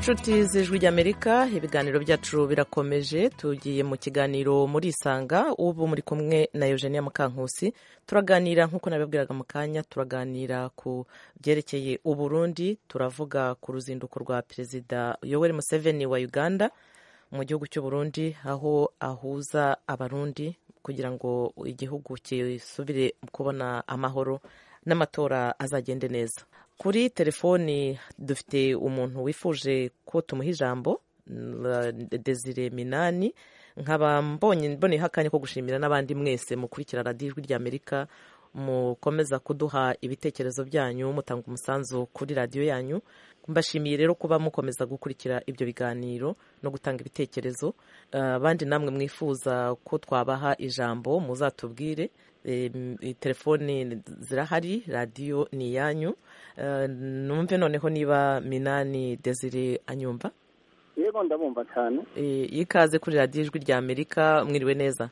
inshuti z'ijwi ry'amerika ibiganiro byacu birakomeje tugiye mu kiganiro muri isanga ubu muri kumwe na eugenia mukankusi turaganira nk'uko nabibwiraga mu kanya turaganira ku byerekeye uburundi turavuga ku ruzinduko rwa perezida yoweri museveni wa uganda mu gihugu cy'uburundi aho ahuza abarundi kugira ngo igihugu kisubire kubona amahoro n'amatora azagende neza kuri telefoni dufite umuntu wifuje ko tumuha ijambo desire minani nkaba mbonye mboneyeho akanya ko gushimira n'abandi mwese mukurikira radiyo ijwi ry'amerika mukomeza kuduha ibitekerezo byanyu mutanga umusanzu kuri radiyo yanyu mbashimiye rero kuba mukomeza gukurikira ibyo biganiro no gutanga ibitekerezo abandi namwe mwifuza ko twabaha ijambo muzatubwire telefoni zirahari radiyo ni iyanyu numve noneho niba minani desire anyumva yego ndabumva cyane ikaze kuri radiyo ijwi rya amerika mwiriwe neza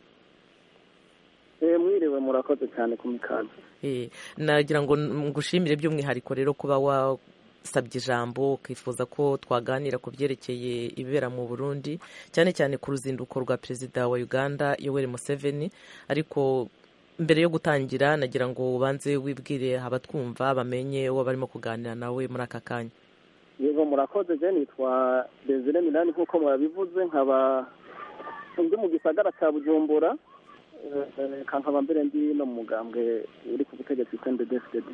mwiriwe murakoze cyane ku mikaze nagira ngo ngushimire by'umwihariko rero kuba wasabye ijambo ukifuza ko twaganira ku byerekeye ibibera mu burundi cyane cyane ku ruzinduko rwa perezida wa uganda yoweri museveni ariko mbere yo gutangira nagira ngo ubanze wibwire abatwumva bamenye uwo barimo kuganira nawe muri aka kanya yego murakoze je nitwa desire minani nk'uko mwabivuze nkaba ndi mu gisagara cya bujumbura kankaba mbere ndi no mu mugambwe uri ku butegetsi cnddsdd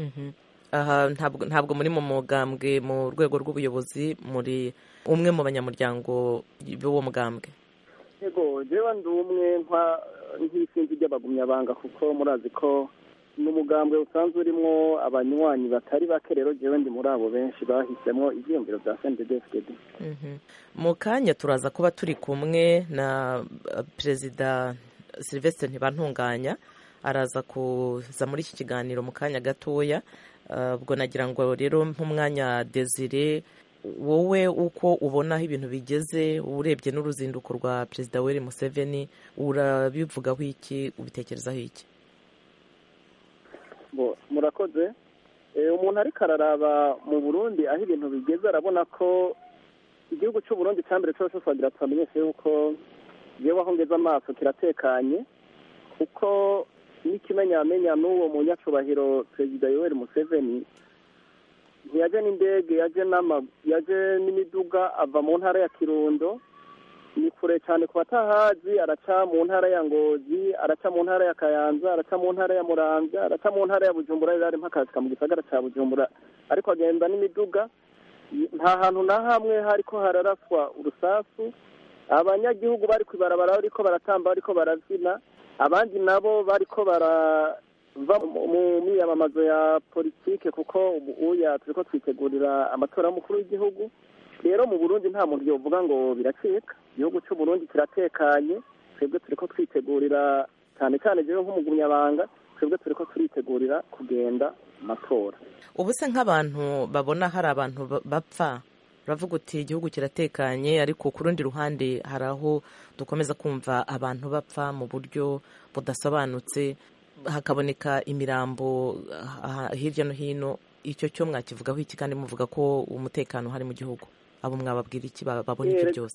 aha ntabwo muri mu mugambwe mu rwego rw'ubuyobozi muri umwe mu banyamuryango b'uwo mugambwe yego jewe ndi umwe nk'isinzi ry'abagumyabanga kuko murazi ko ni umugambwe usanzwe urimo abanywanyi batari bake rero jewe ndi muri abo benshi bahisemo ibyiyumviro bya cnddsdd mu kanya turaza kuba turi kumwe na perezida silvestre ntibantunganya araza kuza muri iki kiganiro mu kanya gatoya ubwo nagira ngo rero nk'umwanya desire wowe uko ubonaho ibintu bigeze urebye n'uruzinduko rwa perezida weri museveni urabivugaho iki ubitekerezaho iki murakoze umuntu ariko araraba mu burundi aho ibintu bigeze arabona ko igihugu cy'uburundi cya mbere cyose twagira tubamenyeshe yuko yewe aho ngeze amaso kiratekanye kuko n'ikimenyamenya n'uwo munyacubahiro perezida yoweri museveni ntiyaje n'indege yaje n'imiduga ava mu ntara ya kirundo ni kure cyane ku batahazi araca mu ntara ya ngozi araca mu ntara ya kayanza araca mu ntara ya muramvya araca mu ntara ya bujumbura rero arimo akasika mu gisagara cya bujumbura ariko agenda n'imiduga nta hantu na hamwe hariko hararaswa urusasu abanyagihugu bari ku ibarabara bariko baratamba bariko barazina abandi nabo bariko barava mu miyamamazo ya politike kuko uya turiko twitegurira amatora y'umukuru w'igihugu rero mu burundi nta muntu yovuga ngo biracika igihugu cy'uburundi kiratekanye twebwe turiko twitegurira cyane cyane jewe nk'umugumyabanga twebwe turiko turitegurira kugenda amatora ubu se nk'abantu babona hari abantu bapfa uravuga uti igihugu kiratekanye ariko ku rundi ruhande hari aho dukomeza kumva abantu bapfa mu buryo budasobanutse hakaboneka imirambo hirya no hino icyo cyo mwakivugaho iki kandi muvuga ko umutekano uhari mu gihugu abo mwababwira iki babona ibyo byose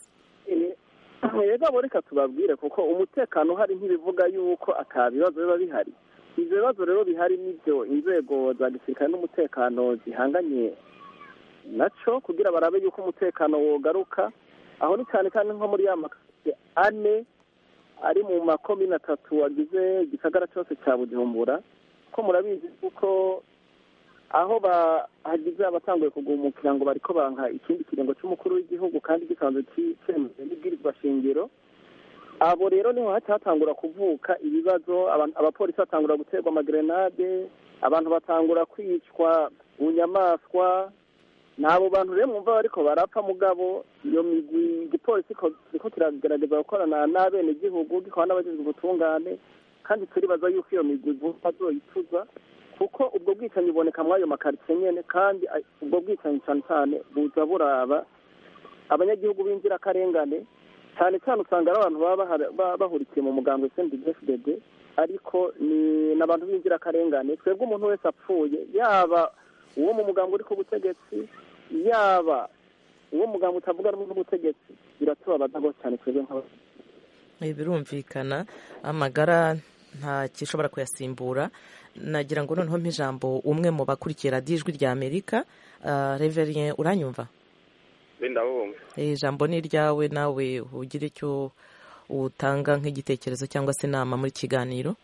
yego reka tubabwire kuko umutekano uhari ntibivuga yuko ata bibazo biba bihari ibyo bibazo rero bihari n'ibyo inzego za gisirikare n'umutekano zihanganye nacyo kugira barabe yuko umutekano wogaruka aho ni cyane cyane nko muri ya makaritsiye ane ari mu makomine atatu agize igisagara cyose cya bujumbura ko murabizi kuko aho hagize abatanguye kugumukira ngo bariko banka ikindi kiringo cy'umukuru w'igihugu kandi gisanzwe cyemewe n'ibwirizwa shingiro abo rero niho haca hatangura kuvuka ibibazo abapolisi batangura guterwa amagrenade abantu batangura kwicwa bunyamaswa ni abo bantu rero mwumva bariko barapfa mugabo iyo migwi igipolisi kiriko kiragerageza gukorana n'abenegihugu gikora n'abajejwe ubutungane kandi turibaza yuko iyo migwi vuba azoyituza kuko ubwo bwicanyi buboneka muri ayo makaritsiye nyene kandi ubwo bwicanyi cyane cyane buza buraba abanyagihugu b'inzirakarengane cyane cyane usanga ari abantu baba bahurikiye mu mugambwe sndfdd ariko ni n'abantu b'inzirakarengane twebwe umuntu wese apfuye yaba uwo mu mugambwe uri ku butegetsi yaba uwo muganga utavuga rumwe n'ubutegetsi biratubabaza rwose cyane twebwe nk'aba birumvikana amagara nta gishobora kuyasimbura nagira ngo noneho mp'ijambo umwe mu bakurikiye radiyo ijwi rya amerika reverien uranyumva ndabumva ijambo ni iryawe nawe ugire icyo utanga nk'igitekerezo cyangwa se inama muri kiganiro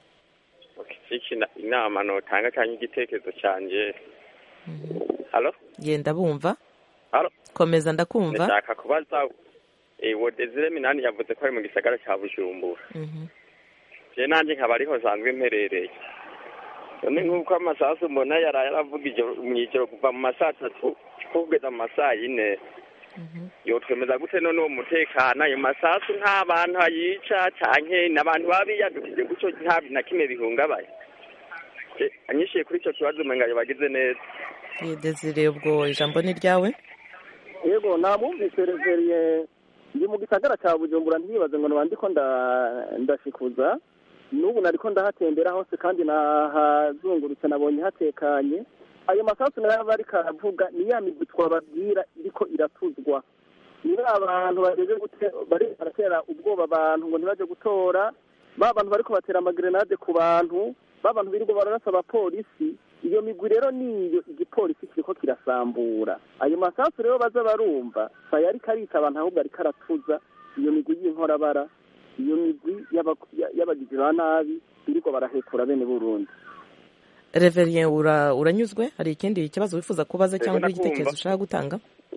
inama notanga cyangwa igitekerezo cyanjye halo genda bumva halo komeza ndakumva ndashaka kubaza ewo desire minani yavuze ko ari mu gisagara cya bujumbura je nanjye nkaba ariho nsanzwe mperereye none nk'uko amasasu mbona yaraye aravuga mu ijoro kuva mu masaa atatu kugeza mu masaa yine yotwemeza gute none uwo mutekano ayo masasu nta bantu ayica canke n'abantu baba biyadukije gutyo nta na kimwe bihungabaye anyishiye kuri icyo kibazo umenga bagize neza desire ubwo ijambo ni ryawe yego namwumvise reveriye ndi mu gisagara cya bujumbura ntibaze ngo nabandi ko ndashikuza n'ubu nariko ndahatembera hose kandi nahazungurutse nabonye hatekanye ayo masasu nayo aba ariko aravuga ni ya migwi twababwira iriko iratuzwa niba abantu bageze bari baratera ubwoba abantu ngo ntibaje gutora ba bantu bariko batera amagrenade ku bantu ba bantu birirwa bararasa abapolisi iyo migwi rero niyo igipolisi kiriko kirasambura ayo masasu rero baza barumva saya ariko arita abantu ahubwo ariko aratuza iyo migwi y'inkorabara iyo migwi y'abagizi ba nabi birirwa barahekura bene burundi reverien uranyuzwe hari ikindi kibazo wifuza kubaza cyangwa igitekerezo ushaka gutanga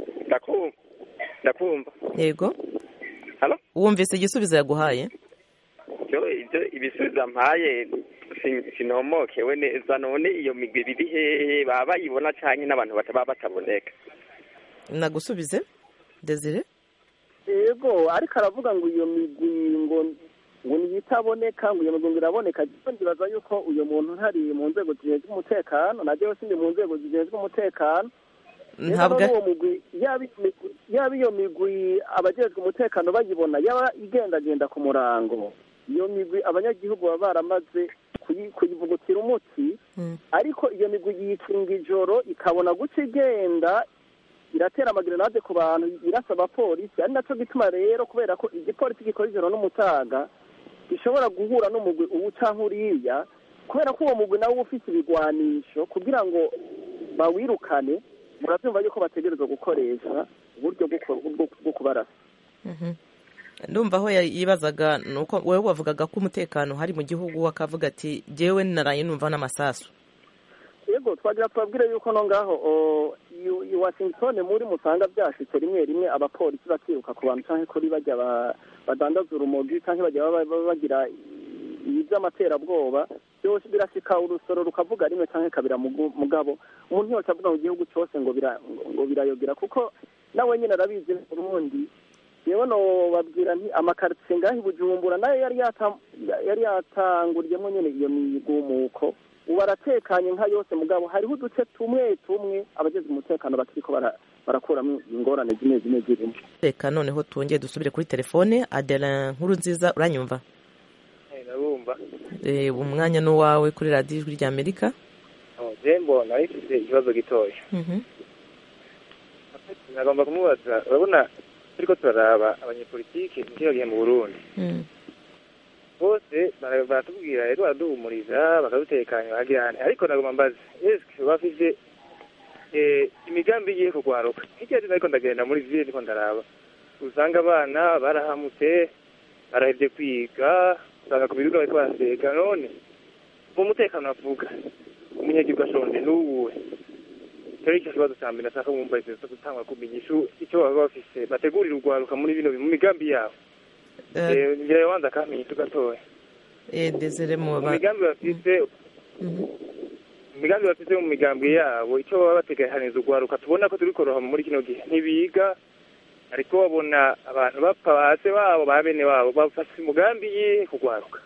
ndakumva yego wumvise igisubizo yaguhaye ibisubizo mpaye sinomokewe neza none iyo migwi biri hehe baba bayibona cyane n'abantu bataba bataboneka nagusubize desire yego ariko aravuga ngo iyo migwi ngo ngo niyitaboneka ngo iyo migwi ngo iraboneka ndibaza yuko uyu muntu ntari mu nzego zishinzwe umutekano najyewe sindi mu nzego zishinzwe umutekano ntabwo uwo mugwi yaba iyo migwi abajejwe umutekano bayibona yaba igendagenda ku murango iyo migwi abanyagihugu baba baramaze kuyivugutira umuti ariko iyo migwi yikinga ijoro ikabona guca igenda iratera amagrenade ku bantu irasa abapolisi ari nacyo gituma rero kubera ko igipolisi gikora ijoro n'umutaga gishobora guhura n'umugwi uwu cyangwa uriya kubera ko uwo mugwi nawe uba ufite ibigwanisho kugira ngo bawirukane murabyumva yuko bategerezwa gukoresha uburyo bwo kubarasa ndumva aho yibazaga ni uko wowe wavugaga ko umutekano hari mu gihugu akavuga ati jyewe naraye numva n'amasasu yego twagira tubabwire yuko no ngaho i washington muri musanga byashitse rimwe rimwe abapolisi bakiruka ku bantu cyangwa kuri bajya badandaza urumogi cyangwa bajya bagira iby'amaterabwoba byose birashika urusoro rukavuga rimwe cyangwa kabira mugabo umuntu yose avuga mu gihugu cyose ngo ngo birayogera kuko nawe nyine arabizi urundi yewe no babwira nti amakaritsiye ngaho i bujumbura nayo yari yari yatanguriyemo nyine iyo migumuko ubu aratekanye nka yose mugabo hariho uduce tumwe tumwe abageze umutekano bakiriko barakuramo ingorane zimwe zimwe zirimo reka noneho twongeye dusubire kuri telefone adela nkuru nziza uranyumva ndabumva umwanya ni uwawe kuri radiyo ijwi rya amerika jembo nari mfite ikibazo gitoya nagomba kumubaza urabona turiko turaraba abanyepolitiki mu kino gihe mu burundi bose baratubwira rero baraduhumuriza bakadutekanya bagirane ariko nagomba mbaza eske bafise imigambi igiye kugwaruka hirya hino ariko ndagenda muri ville ndiko ndaraba usanga abana barahamutse barahevye kwiga usanga ku bibuga bariko barasega none mu mutekano bavuga umunyagihugu ashonje n'uwuwe rero icyo kibazo cya mbere nashaka mwumva izo zo gutangwa kumenya icyo baba bafise bategurira urwaruka muri bino mu migambi yabo ngira yobanza akamenya icyo gatoya desire mu mu migambi bafise imigambi bafise mu migambi yabo icyo baba bateganiriza urwaruka tubona ko turi koroha muri kino gihe ntibiga ariko babona abantu bapfa base babo ba bene wabo bafase umugambi yihe kugwaruka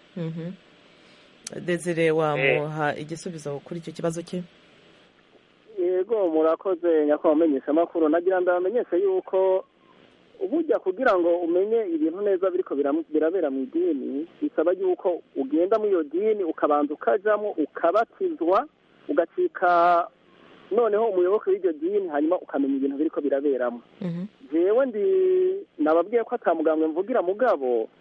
desire wamuha igisubizo kuri icyo kibazo cye yego murakoze nyakubahwa umenyesha amakuru nagira ndabamenyeshe yuko ubujya kugira ngo umenye ibintu neza biriko birabera mu idini bisaba yuko ugenda muri iyo dini ukabanza ukajamo ukabatizwa ugacika noneho umuyoboke w'iryo dini hanyuma ukamenya ibintu biriko biraberamo jewe ndi nababwiye ko atamugambwe mvugira mugabo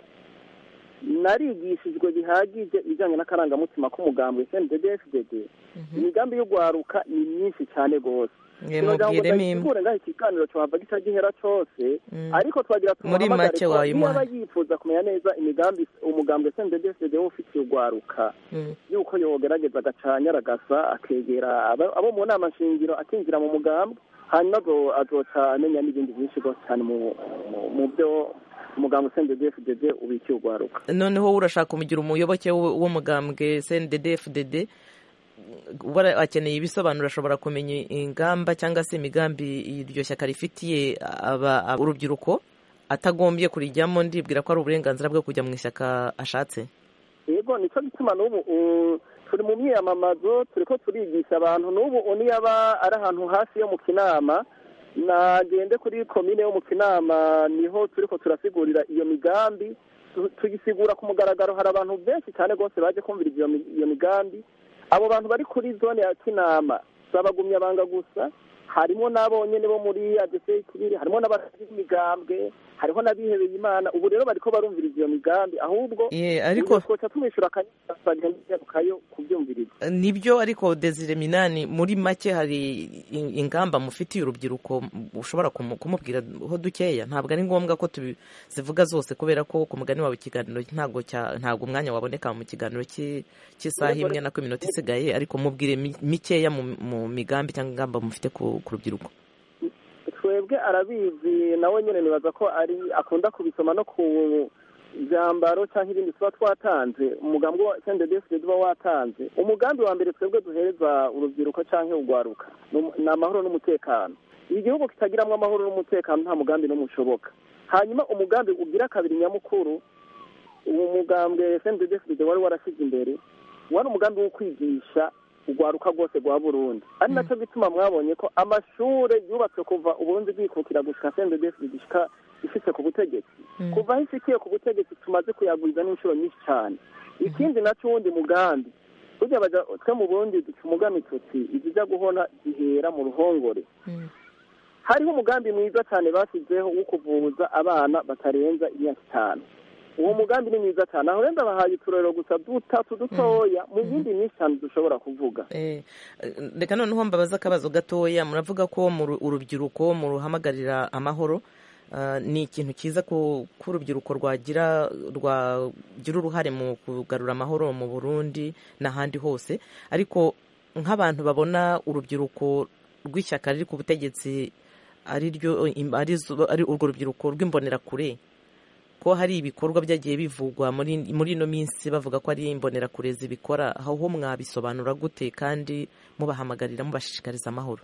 narigishijwe bihagije ibijyanye n'akarangamutima k'umugambwe cndddfdd imigambi y'ugwaruka ni myinshi cyane rwose mubwiremo ngaho ikiganiro cyohava gica gihera cyose ariko twagira Muri make wayimuha. niba yifuza kumenya neza imigambi umugambwe cndddfdd wo ufitiye ugwaruka yuko yogerageza agacanya aragasa akegera abo abo mu nama nshingiro akinjira mu mugambwe hanyuma azo- azoca amenya n'ibindi byinshi rwose cyane mu- mu- mu byo umugambwe cndddfdd ubikiye ugwaruka noneho urashaka kumugira umuyoboke w- w'umugambwe cndd fdd ubara akeneye ibisobanuro ashobora kumenya ingamba cyangwa se imigambi iryo shyaka rifitiye aba- aba- urubyiruko atagombye kurijyamo ndibwira ko ari uburenganzira bwo kujya mu ishyaka ashatse yego nicyo gituma n'ubu uh, turi mu myiyamamazo turi ko turigisha abantu n'ubu niyo aba ari ahantu hafi yo mu kinama nagende kuri komine yo mu kinama niho turi ko turasigurira iyo migambi tu- tuyisigura ku mugaragaro hari abantu benshi cyane rwose baje kumvira iyo mi- iyo migambi abo bantu bari kuri zone ya kinama zabagumyabanga gusa harimo n'abo nyene bo muri adese kiriri harimo n'abatagira imigambwe hariho n'abihebeye imana ubu rero bariko barumviriza iyo migambi ahubwo Ye, ariko twoca tumwishyura akanyagarukayo kubyumviriza nibyo ariko desire minani muri make hari in- ingamba mufitiye urubyiruko ushobora kumu- kumubwiraho dukeya ntabwo ari ngombwa ko tuzivuga zose kubera ko ku mugani wawe ikiganiro ntabwo cya- ntabwo umwanya waboneka mu kiganiro cy'i- cy'isaha imwe nako iminota isigaye ariko mubwire mi- mikeya mu mu migambi cyangwa ingamba mufite ku ku rubyiruko twebwe arabizi nawe nyine nibaza ko ari akunda kubisoma no ku byambaro cyangwa ibindi tuba twatanze umugambi wa sendedefide uba watanze umugambi wa mbere twebwe duhereza urubyiruko cyangwa urwaruka ni- ni amahoro n'umutekano igihugu kitagiramo amahoro n'umutekano nta mugambi n'umwe ushoboka hanyuma umugambi ugira kabiri nyamukuru uwo mugambwe sendedefide wari warashyize imbere wari umugambi wo kwigisha urwaruka rwose rwa burundi ari nacyo gituma mwabonye ko amashuri yubatswe kuva uburundi bwikukira gushika sendedefide gishika ifite ku butegetsi kuva aho ishikiye ku butegetsi tumaze kuyaguriza n'inshuro nyinshi cyane ikindi nacyo wundi mugambi burya baja twe mu burundi duca umugambi tuti izija guhona zihera mu ruhongore hariho umugambi mwiza cyane bashyizeho wo kuvuza abana batarenza imyaka itanu uwo mugambi ni mwiza cyane aho renda bahaye uturero gusa dutatu dutoya mu yindi myinshi cyane dushobora kuvuga Eh, reka noneho mbabaza akabazo gatoya muravuga ko mu ru- urubyiruko muruhamagarira amahoro Ah, ni ikintu cyiza ko ko urubyiruko rwagira rwagira uruhare mu kugarura amahoro mu burundi n'ahandi hose ariko nk'abantu babona urubyiruko rw'ishyaka riri ku butegetsi ari ryo ari zo- ari urwo rubyiruko rw'imbonerakure ko hari ibikorwa byagiye bivugwa muri muri ino minsi bavuga ko ari imbonerakure zibikora aho ho mwabisobanura gute kandi mubahamagarira mubashishikariza amahoro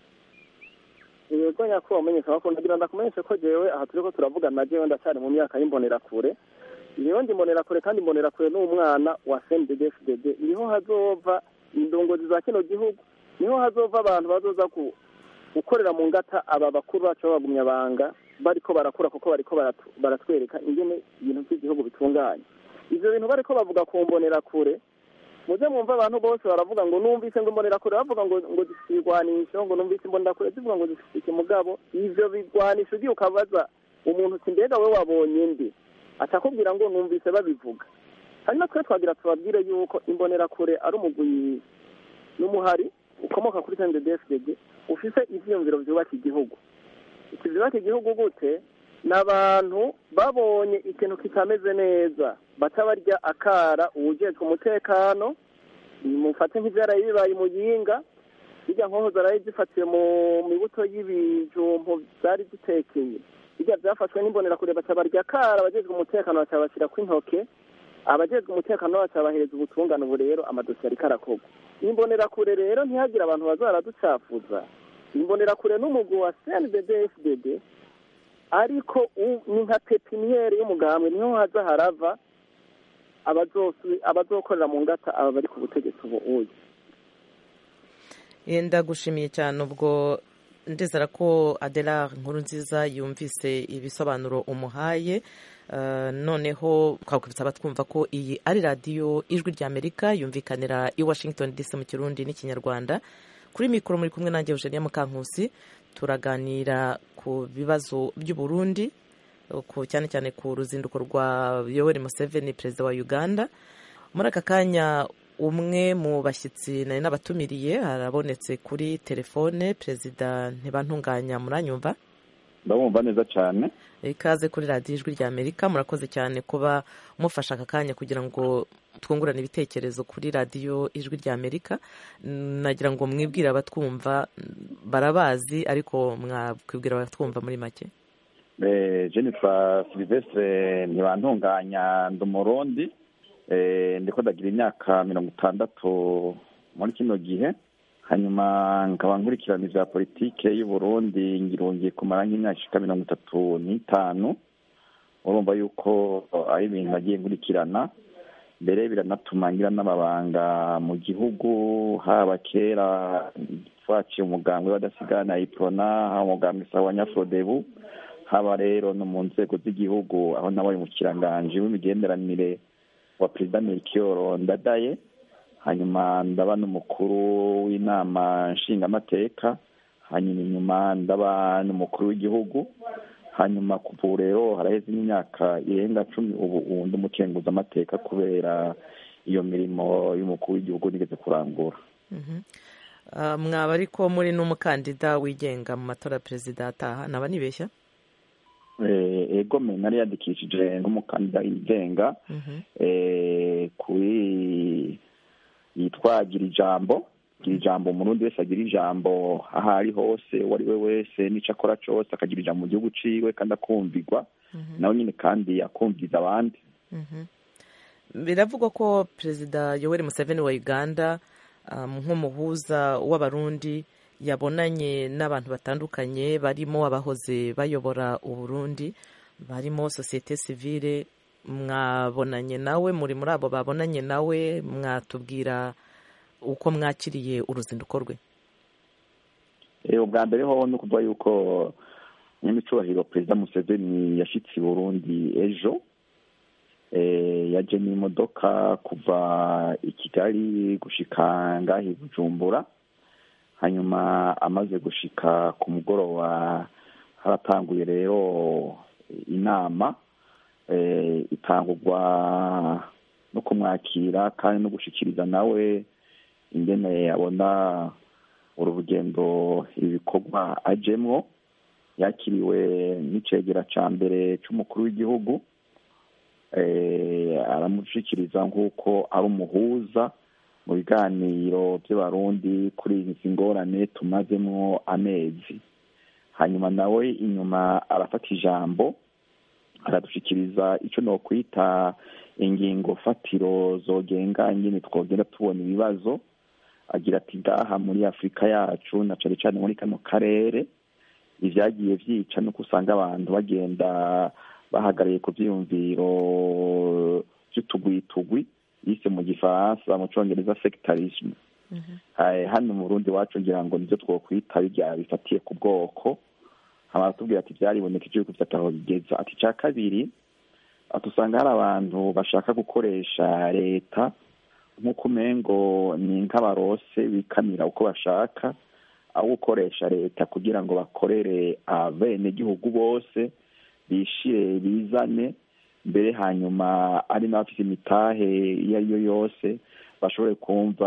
yego nyakubahwa umenyesha amakuru ndagira ndakumenyeshe ko jewe aha turiko turavugana na jewe ndacyari mu myaka y'imbonerakure jewe ndi imbonerakure kandi imbonerakure ni umwana wa cnddfdd niho hazova indongozi za kino gihugu niho hazova abantu bazoza ku- gukorera mu ngata aba bakuru bacu b'abagumyabanga bariko barakura kuko bariko baratu- baratwereka ingene ibintu by'igihugu bitunganye ivyo bintu bariko bavuga ku mbonerakure muze mwumva abantu bose baravuga ngo numvise ngo imbonerakure bavuga ngo ngo zifite ibigwanisho ngo numvise imbonerakure zivuga ngo zifite ikimugabo ivyo bigwanisho ugiye ukabaza umuntu uti mbega we wabonye ndi atakubwira ngo numvise babivuga hanyuma twe twagira tubabwire yuko imbonerakure ari umugwi n'umuhari ukomoka kuri sndfdd ufise ivyiyumviro vyubaka igihugu iki vyubaka igihugu gute ni abantu babonye ikintu kitameze neza baca barya akara uwujejwe umutekano mufate nk'ivyaraye bibaye muyinga birya nkoho zaraye zifatiwe mu mibuto y'ibijumbu zari zitekeye birya vyafashwe n'imbonerakure baca barya akara abajejwe umutekano baca bashyirako intoke abajejwe umutekano baca bahereza ubutungane ubu rero amadosiye ariko arakorwa imbonerakure rero ntihagire abantu baza baraducafuza imbonerakure n'umugwi wa cnddfdd ariko u- ni nka pepiniyeri y'umugambwe niho haza harava abazosu- abazokorera mu ngata aba bari ku butegetsi ubu uyu yenda gushimiye cyane ubwo ndizera ko adela nkuru nziza yumvise ibisobanuro umuhaye Uh, noneho twakwibutsa abatwumva ko iyi ari radiyo ijwi ry'amerika yumvikanira i washington dc mu kirundi n'ikinyarwanda kuri mikoro muri kumwe nanjye eugenia mukankusi turaganira ku bibazo by'uburundi cyane cyane ku ruzinduko rwa yoweri museveni perezida wa uganda muri aka kanya umwe mu bashyitsi nari n'abatumiriye harabonetse kuri telefone perezida ntibantunganya muranyumva ndabumva neza cyane ikaze kuri radiyo ijwi rya amerika murakoze cyane kuba mufashe aka kanya kugira ngo twungurane ibitekerezo kuri radiyo ijwi rya amerika nagira ngo mwibwire abatwumva barabazi ariko mwakwibwira abatwumva muri make jennifer silivestre ntibantunganya ndi umurundi ndiko ndagira imyaka mirongo itandatu muri kino gihe hanyuma nkaba nkurikirana ibya politike y'uburundi ngirungiye kumara nk'imyaka ishika mirongo itatu n'itanu urumva yuko ari ibintu nagiye nkurikirana mbere biranatuma ngira n'amabanga mu gihugu haba kera twaciye umugambwe w'adasigana iprona haba umugambwe sawa nyafodebu haba rero no mu nzego z'igihugu aho nabaye umukiranganji w'imigenderanire wa perezida melchior ndadaye hanyuma ndaba n'umukuru w'inama nshingamateka hanyuma inyuma ndaba n'umukuru w'igihugu hanyuma kuva ubu rero haraheze n'imyaka irenga cumi ubu undi umukenguza amateka kubera iyo mirimo y'umukuru w'igihugu nigeze kurangura mwaba ariko muri n'umukandida wigenga mu matora ya perezida ataha naba nibeshya ego me nari yandikishije nk'umukandida wigenga kuri yitwa gira ijambo gira ijambo umurundi wese agira ijambo aho ari hose uwo ari we wese n'icyo akora cyose akagira ijambo mu gihugu ciwe kandi akumvirwa nawe nyine kandi akumviza abandi biravugwa ko perezida yoweri museveni wa uganda nk'umuhuza w'abarundi yabonanye n'abantu batandukanye barimo abahoze bayobora uburundi barimo sosiyete sivile mwabonanye nawe muri muri abo babonanye nawe mwatubwira uko mwakiriye uruzinduko rwe ubwa mbere ho ni ukuvuga yuko nyamicurahiro perezida museveni yashyitse i burundi ejo yaje n'imodoka kuva i kigali gushika ngaho i bujumbura hanyuma amaze gushika ku mugoroba haratanguye rero inama itangurwa no kumwakira kandi no gushikiriza nawe ingene abona uru rugendo ibikorwa ajemwo yakiriwe n'icegera ca mbere c'umukuru w'igihugu aramushikiriza nk'uko ari umuhuza mu biganiro by'abarundi kuri izi ngorane tumazemo amezi hanyuma nawe inyuma arafata ijambo aradushikiriza icyo nokwita ingingo fatiro zogenga ingene twogenda tubona ibibazo agira ati ngaha muri afurika yacu na cane cane muri kano karere ivyagiye vyica nuko usanga abantu bagenda bahagariye ku vyiyumviro vy'utugwitugwi yise mu gifaransa mu congereza sectarisme hano mu burundi wacu ngira ngo nivyo twokwita birya bifatiye ku bwoko hama aratubwira ati vyaribonekeje yuko vyataho bigeza ati ica kabiri ati usanga hari abantu bashaka gukoresha leta nk'uko umengo ni nk'abarose bikamira uko bashaka aho gukoresha leta kugira ngo bakorere abenegihugu bose bishire bizane mbere hanyuma ari n'abafite imitahe iyo ari yo yose bashobore kumva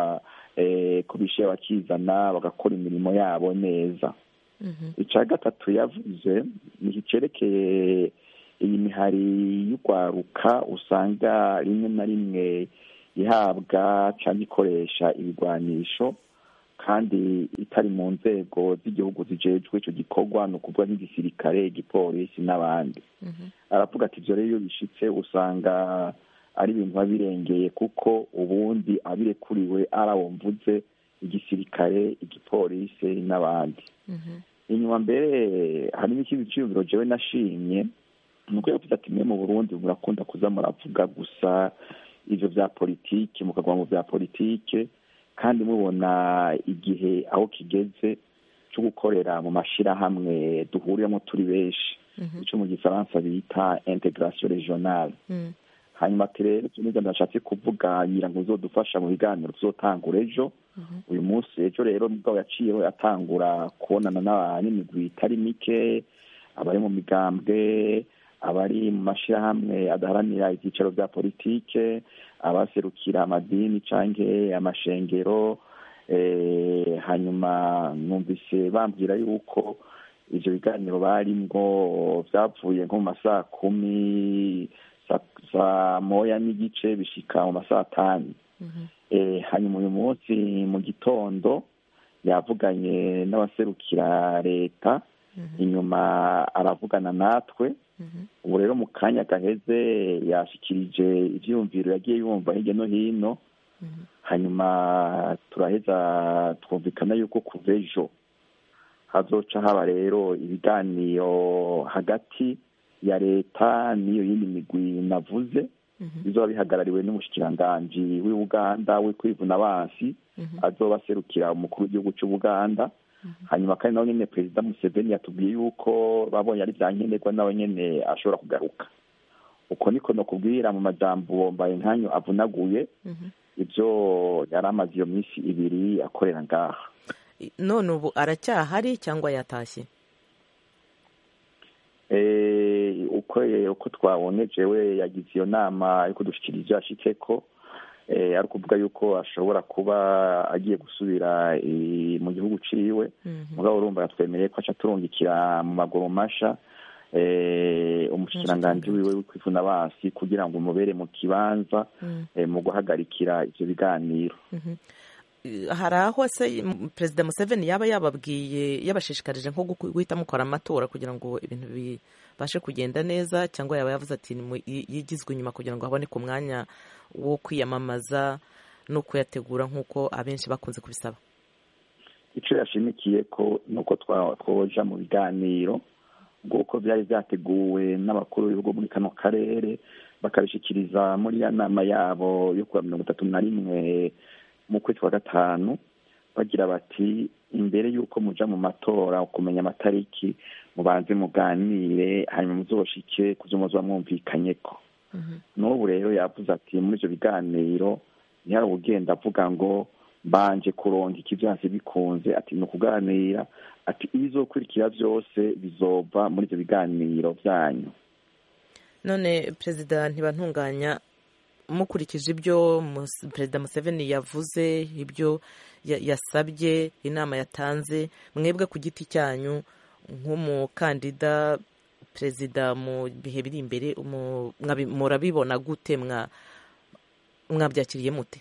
ko bishyira bakizana bagakora imirimo yabo neza icya gatatu yavuze ni icyerekeye iyi mihari y'urwaruka usanga rimwe na rimwe ihabwa cyangwa ikoresha ibigwanisho kandi itari mu nzego z'igihugu zijejwe icyo gikorwa ni ukuvuga nk'igisirikare igipolisi n'abandi aravuga ati ibyo rero iyo bishitse usanga ari ibintu biba birengeye kuko ubundi abirekuriwe ari abo mvuze igisirikare igipolisi n'abandi inyuma mbere harimo ikindi cyiyumviro jewe nashimye ni uko yavuze ati mwe mu burundi murakunda kuza muravuga gusa ivyo vya politike mukagwa mu vya politike kandi mubona igihe aho kigeze cyo gukorera mu mashirahamwe duhuriramo turi benshi icyo mu gifaransa bita integration regionale hanyuma ati rero ibyo nibyo ndashatse kuvuga ngira ngo uzodufasha mu biganiro tuzotangura ejo uyu munsi ejo rero mugabo yaciyeho atangura kubonana n'imigwi itari mike abari mu migambwe abari mu mashyirahamwe adaharanira ibyicaro bya politike abaserukira amadini cyangwa amashengero hanyuma numvise bambwira yuko ibyo biganiro barimwo byavuye nko mu masaha kumi saa moya n'igice bishika mu masaha atanu hanyuma uyu munsi mu gitondo yavuganye n'abaserukira leta inyuma aravugana natwe ubu rero mu kanya gaheze yashyikirije ibyiyumviro yagiye yumva hirya no hino hanyuma turaheza twumvikana yuko kuva ejo hazoca haba rero ibiganiro hagati ya leta n'iyo yindi migwi navuze bizoba bihagarariwe n'umushikiranganji w'ubuganda we kwivuna abansi azoba aserukira umukuru w'igihugu cy'ubuganda hanyuma kandi nawe nyine perezida museveni yatubwiye yuko babonye ari bya nkenerwa nawe nyine ashobora kugaruka uko niko nakubwira mu majambo mbaye nkanyu avunaguye ibyo yari amaze iyo minsi ibiri akorera ngaha none ubu aracyahari cyangwa yatashye uko twabonye jewe yagize iyo nama yo kudushyikiriza ibyo yashitse ko ari ukuvuga yuko ashobora kuba agiye gusubira mu gihugu uciwe mugabo urumva yatwemereye ko aca turungikira mu maguru masha umushikiranganji wiwe w'kwivuna abansi kugira ngo umubere mu kibanza mu guhagarikira ibyo biganiro hari aho se perezida museveni yaba yababwiye yabashishikarije nko guhita mukora amatora kugira ngo ibintu bibashe kugenda neza cyangwa yaba yavuze ati yigizwe inyuma kugira ngo haboneke umwanya wo kwiyamamaza no kuyategura nk'uko abenshi bakunze kubisaba icyo yashimikiye ko ni uko twoja mu biganiro bw'uko byari byateguwe n'abakuru b'ibihugu muri kano karere bakabishyikiriza muri ya nama yabo yo kuwa mirongo itatu na rimwe mu kwezi kwa gatanu bagira bati imbere y'uko muja mu matora kumenya amatariki mubanze muganire hanyuma muzoshike ku byo muzoba mwumvikanye ko n'ubu rero yavuze ati muri ibyo biganiro ntihari ugenda avuga ngo mbanje kuronka ikibyansi bikunze ati ni ukuganira ati ibizokurikira byose bizova muri ibyo biganiro byanyu none perezida ntibantunganya mukurikije ibyo perezida museveni yavuze ibyo yasabye inama yatanze mwebwe ku giti cyanyu nk'umukandida perezida mu bihe biri imbere murabibona gute mwabyakiriye mute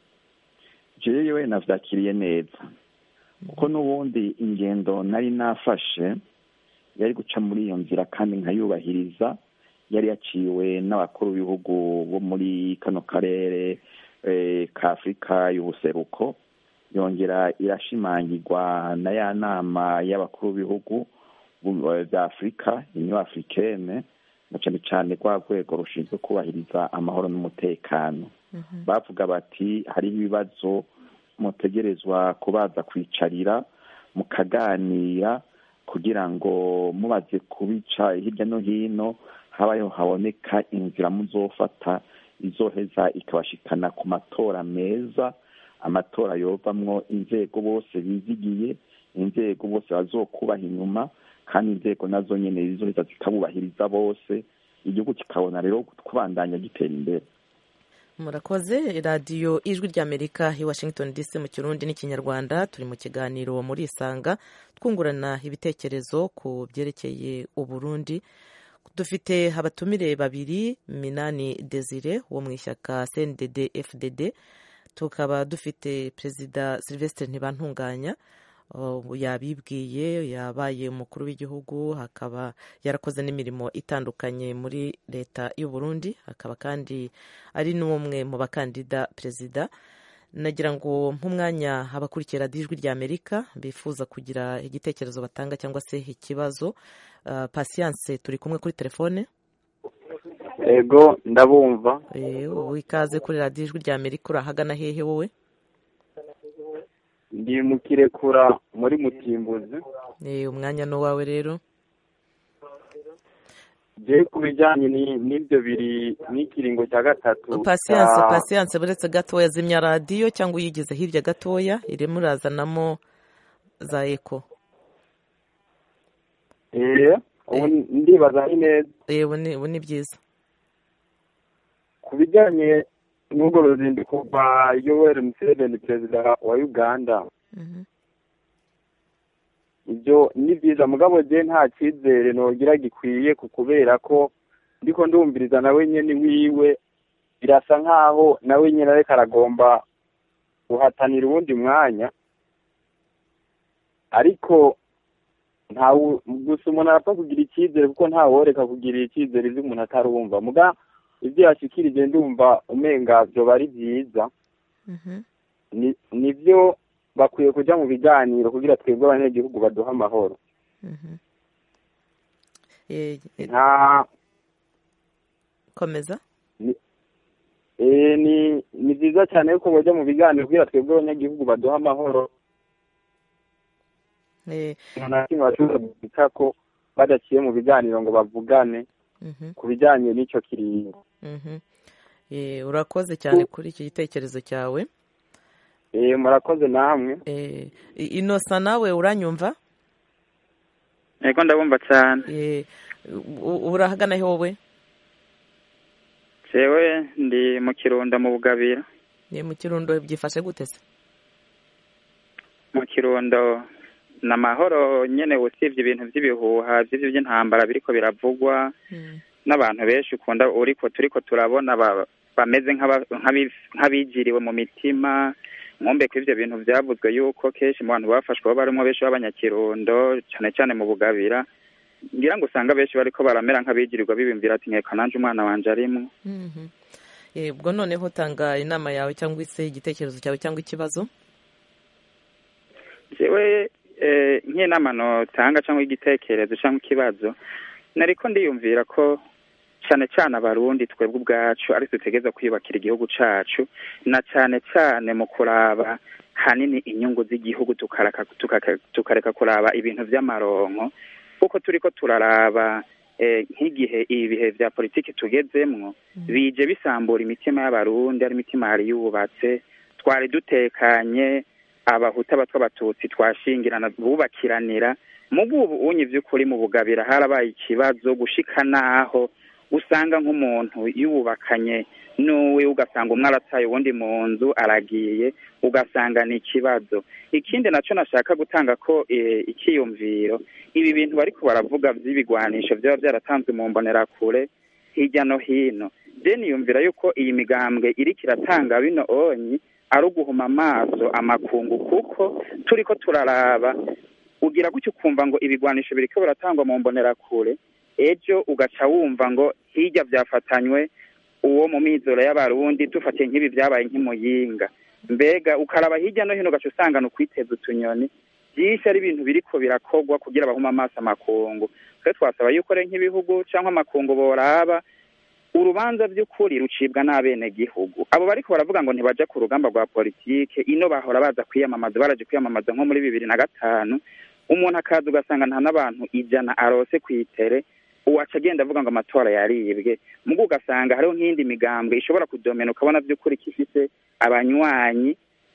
jewe nabyakiriye neza kuko n'ubundi ingendo nari nafashe yari guca muri iyo nzira kandi nkayubahiriza yari yaciwe n'abakuru b'ibihugu bo muri kano karere ka afurika y'ubuseruko yongera irashimangirwa na ya nama y'abakuru b'ibihugu bya afurika inyo afurikene na cyane cyane rwa rwego rushinzwe kubahiriza amahoro n'umutekano bavuga bati hariho ibibazo mutegerezwa kubaza kwicarira mukaganira kugira ngo mubaze kubica hirya no hino habayeho haboneka inzira muzofata izoheza ikabashikana ku matora meza amatora yovamwo inzego bose bizigiye inzego bose bazokubaha inyuma kandi inzego nazo nyine zizoheza zikabubahiriza bose igihugu kikabona rero kubandanya gitera imbere murakoze radiyo ijwi ry'amerika i washington dc mu kirundi n'ikinyarwanda turi mu kiganiro muri isanga twungurana ibitekerezo ku byerekeye uburundi dufite abatumire babiri minani desire wo mu ishyaka cndd fdd tukaba dufite perezida sylvestre ntibantunganya yabibwiye yabaye umukuru w'igihugu akaba yarakoze n'imirimo itandukanye muri leta y'u Burundi akaba kandi ari n'umwe mu bakandida perezida nagira ngo nk'umwanya abakurikira ijwi rya amerika bifuza kugira igitekerezo batanga cyangwa se ikibazo pasiyanse turi kumwe kuri telefone ego ndabumva wikaze kuri radiyo ijwi rya amerika urahagana hehe wowe ndi mu kirekura muri mutimbuzi umwanya ni uwawe rero je ku bijyanye ni- n'ibyo biri n'ikiringo cya gatatu pasiyanse cya- pasiyanse buretse gatoya zimya radiyo cyangwa uyigize hirya gatoya irimo urazanamo za eko Eh, ubu ndibaza ni neza Eh, ubu ni ubu ni byiza ku bijyanye n'urwo ruzinduko rwa yoweri museveni perezida wa uganda Mhm. ibyo ni byiza mugabo je nta cyizere nogira gikwiye ku kubera ko ndiko ndumviriza nawe nyene wiwe birasa nkaho nawe nyene ariko aragomba guhatanira uwundi mwanya ariko ntawe gusa umuntu arapfa kugira icyizere kuko ntaworeka kugirira icyizere ivyo umuntu atarumva muga ibyo yashikirije ndumva umenga vyoba ari vyiza Mhm. ni nivyo bakwiye kuja mu biganiro kugira twebwe abanyagihugu baduha amahoro Mhm. Eh, eh, nta komeza eh, ni ni vyiza cyane yuko boja mu biganiro kugira twebwe abanyagihugu baduha amahoro Eh, nta kimwe bashobora guhita ko badaciye mu biganiro ngo bavugane mhm. ku bijanye n'ico kiringo Mhm. Eh, urakoze cyane kuri iki gitekerezo cyawe eh, murakoze namwe Eh, i- inosa nawe uranyumva yego ndabumva cyane Eh, u- u- urahagana he wowe jewe ndi mu kirundo mu bugabira ni mu kirundo byifashe gute se mu kirundo ni amahoro nyene usibye ibintu by'ibihuha by'ivyo by'intambara biriko biravugwa Mm. n'abantu benshi ukunda uriko turiko turabona ba- bameze nk'aba- nk'abi- nk'abigiriwe mu mitima mwumve ko ivyo bintu vyavuzwe yuko kenshi mu bantu bafashwe baba barimwo benshi b'abanyakirundo cane cane mu bugabira ngira ngo usanga benshi bariko baramera nk'abigirirwa bibimvira ati nkeka nanje umwana wanje arimwo Mhm. Eh, ubwo noneho tanga inama yawe cyangwa se igitekerezo cyawe cyangwa ikibazo jewe eh, nk'inama notanga cyangwa igitekerezo cyangwa ikibazo nariko ndiyumvira ko cane cane abarundi twebwe ubwacu ari dutegeza kwiyubakira igihugu cacu na cane cane mu kuraba hanini inyungu z'igihugu tukareka tukaka- tukareka kuraba ibintu vy'amaronko kuko turiko turaraba eh, nk'igihe ibihe vya politiki tugezemwo bije bisambura imitima y'abarundi ari imitima yari yubatse twari dutekanye abahuta abatwa abatutsi twashingirana bubakiranira mu bw'ubu unye vy'ukuri mu bugabira harabaye ikibazo gushika naho usanga nk'umuntu yubakanye n'uwe ugasanga umwe arataye uwundi mu nzu aragiye ugasanga ni ikibazo ikindi naco nashaka gutanga ko eh, ikiyumviro ibi bintu bariko baravuga vy'ibigwanisho vyaba vyaratanzwe mu mbonerakure hirya no hino je niyumvira yuko iyi migambwe iriko iratanga bino onyi ari uguhuma amaso amakungu kuko turiko turaraba ugira gutyo ukumva ngo ibigwanisho biriko biratangwa mu mbonerakure ejo ugaca wumva ngo hirya vyafatanywe uwo mu mizoro y'abarundi dufatiye nk'ibi vyabaye nk'imuyinga mbega ukaraba hirya no hino ugaca usanga ni ukwiteza utunyoni byinshi ari ibintu biriko birakorwa kugira bahuma amaso amakungu twe twasaba yuko rero nk'ibihugu canke amakungu boraba urubanza by'ukuri rucibwa n'abenegihugu abo bariko baravuga ngo ntibaja ku rugamba rwa politike ino bahora baza kwiyamamaza baraje kwiyamamaza nko muri bibiri na gatanu umuntu akaza ugasanga nta n'abantu ijana arose kw'itere uwaca agenda avuga ngo amatora yaribwe mugo ugasanga hariho nk'iyindi migambwe ishobora kudomena ukabona by'ukuri ko ifise abanywanyi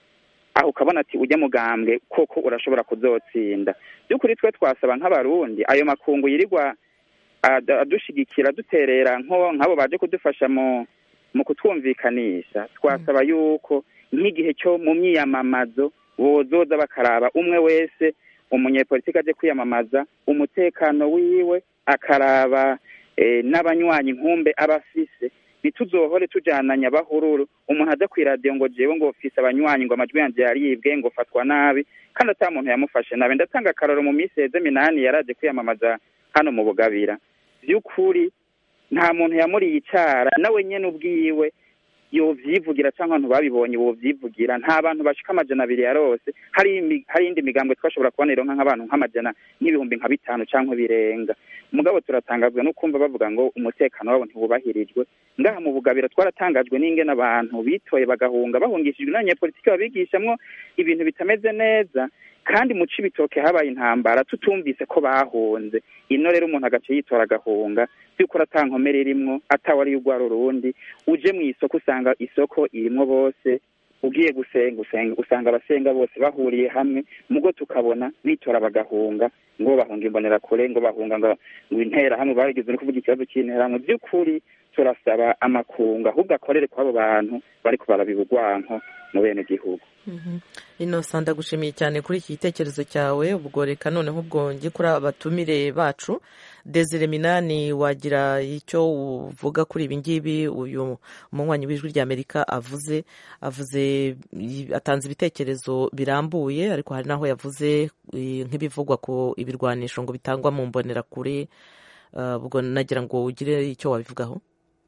aho ukabona ati ujya mugambwe koko urashobora kuzotsinda by'ukuri twe twasaba nk'abarundi ayo makungu yirirwa ad- adushigikira duterera nko nk'abo baje kudufasha mu mu kutwumvikanisha twasaba yuko nk'igihe cyo mu myiyamamazo bozoza bakaraba umwe wese umunyepolitiki aje kwiyamamaza umutekano wiwe akaraba eh, n'abanywanyi nkumbe aba afise ntituzohore tujananya bahururu umuntu aza kw'iradiyo ngo jewe ngo fise abanywanyi ngo amajwi yanje yaribwe ngo fatwa nabi kandi ata muntu yamufashe nabi ndatanga akararo mu minsi heze minani yaraje kwiyamamaza hano mu bugabira by'ukuri nta muntu yamuriye icara nawe nyene ubwiwe yovyivugira canke abantu babibonye bovyivugira nta bantu bashika amajana abiri yarose hari imi- hari iyindi migambwe twashobora kubona ironka nk'abantu nk'amajana nk'ibihumbi nka bitanu canke birenga mugabo turatangazwa no kumva bavuga ngo umutekano wabo ntiwubahirijwe ngaha mu bugabira twaratangajwe n'ingene abantu bitoye bagahunga bahungishijwe n'abanyepolitiki babigishamwo ibintu bitameze neza kandi mu cibitoke habaye intambara tutumvise ko bahunze ino rero umuntu agaca yitora agahunga by'ukuri ata nkomere irimwo atawari urwara urundi uje mu isoko usanga isoko irimwo bose ugiye gusenga usenga usanga abasenga bose bahuriye hamwe mugo tukabona bitora bagahunga ngo bahunga imbonerakure ngo bahunga ngo ngo interahamwe barigeze no kuvuga ikibazo cy'interahamwe by'ukuri turasaba amakunga ahubwo akorere kw'abo bantu bariko barabiba urwanko mu bene gihugu inosa ndagushimiye cyane kuri iki gitekerezo cyawe ubwo reka noneho ubwo njye kuri abatumire bacu desire minani wagira icyo uvuga kuri ibi ngibi uyu munywanyi w'ijwi ry'amerika avuze avuze atanze ibitekerezo birambuye ariko hari n'aho yavuze nk'ibivugwa ku ibirwanisho ngo bitangwa mu mbonerakure ubwo nagira ngo ugire icyo wabivugaho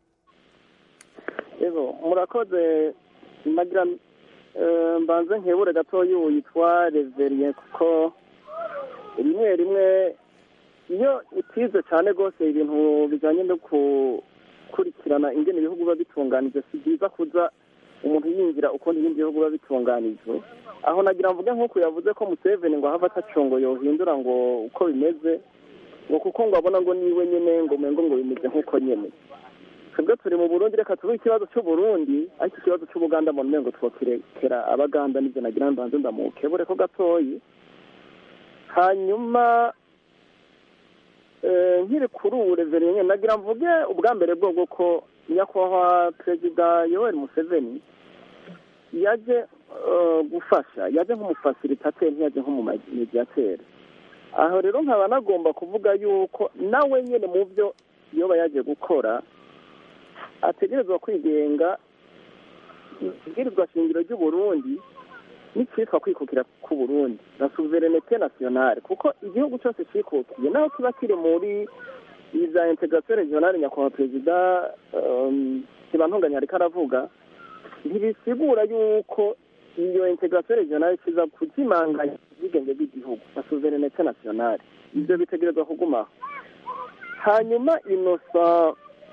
murakoze nagira mbanze nkebure gatoya ubu yitwa reveriye kuko rimwe rimwe iyo utize cyane rwose ibintu bijyanye no gukurikirana ingene ibihugu biba bitunganije si byiza kuza umuntu yinjira ukuntu ibindi bihugu biba bitunganije aho nagira mvuge nk'uko yavuze ko museveni ngo ahava atacongo yohindura ngo uko bimeze ngo kuko ngo abona ngo niwe nyine ngo umengo ngo bimeze nk'uko nyine twebwe turi mu burundi reka tuvuge ikibazo cy'uburundi ariko ikibazo cy'ubuganda mu ntengo twokirekera abaganda nibyo nagira mbanze ndamukebure ko gatoyi hanyuma nkiri kuri ubu reveriye nagira mvuge ubwa mbere bwo ko nyakubahwa perezida yoweri museveni yaje gufasha yaje nk'umufasilitateri ntiyaje nk'umumediyateri aho rero nkaba nagomba kuvuga yuko nawe nyine mu byo yoba yaje gukora ategerezwa kwigenga ibwirizwa shingiro ry'uburundi n'icyitwa kwikukira k'uburundi na suverenete nasiyonale kuko igihugu cyose cyikukiye naho kiba kiri muri za integasiyo regionale nyakubahwa perezida ntibantunganya ariko aravuga ntibisigura yuko iyo integasiyo regionale kiza kuzimanganya ubwigenge bw'igihugu na suverenete nasiyonale ibyo bitegerezwa kugumaho hanyuma inosa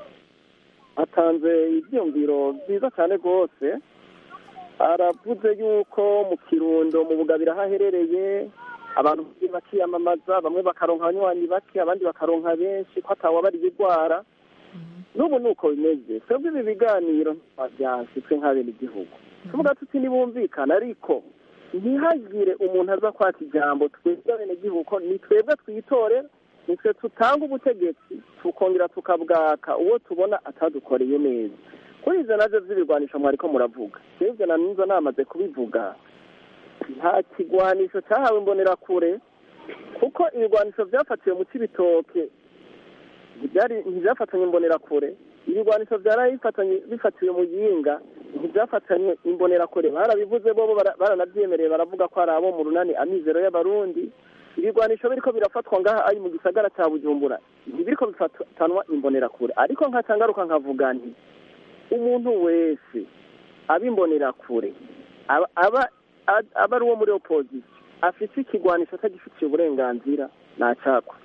atanze ibyiyumviro byiza cyane rwose aravuze yuko mu kirundo mu bugabira aho aherereye abantu bakiyamamaza bamwe bakaronka abanywanyi bake abandi bakaronka benshi ko atawabariye indwara n'ubu ni uko bimeze twebwe ibi biganiro byashyitswe nk'abene igihugu tuvuga tuti ntibumvikana ariko ntihagire umuntu aza kwaka ijambo twebwe abenegihugu ni twebwe twitore nitwe tutanga ubutegetsi tukongera tukabwaka uwo tubona atadukoreye neza kuri izo nabyo by'ibirwanisho mwariko muravuga ibyo na nizo namaze kubivuga nta kigwanisho cyahawe imbonerakure kuko ibigwanisho byafatiwe mu cy'ibitoke ntibyafatanye imbonerakure ibigwanisho byari bifatiwe mu yinga ntibyafatanye imbonerakure barabivuze bo baranabyemereye baravuga ko ari abo mu runani amizero y'abarundi ibigwanisho biriko birafatwa ngaha ari mu gisagara cya bujumbura ntibiriko bifatanwa imbonerakure ariko nkacangaruka nkavuga nti umuntu wese abimbonerakure aba aba ari uwo muri opozisiyo afite ikigwanisho atagifitiye uburenganzira ntacakwa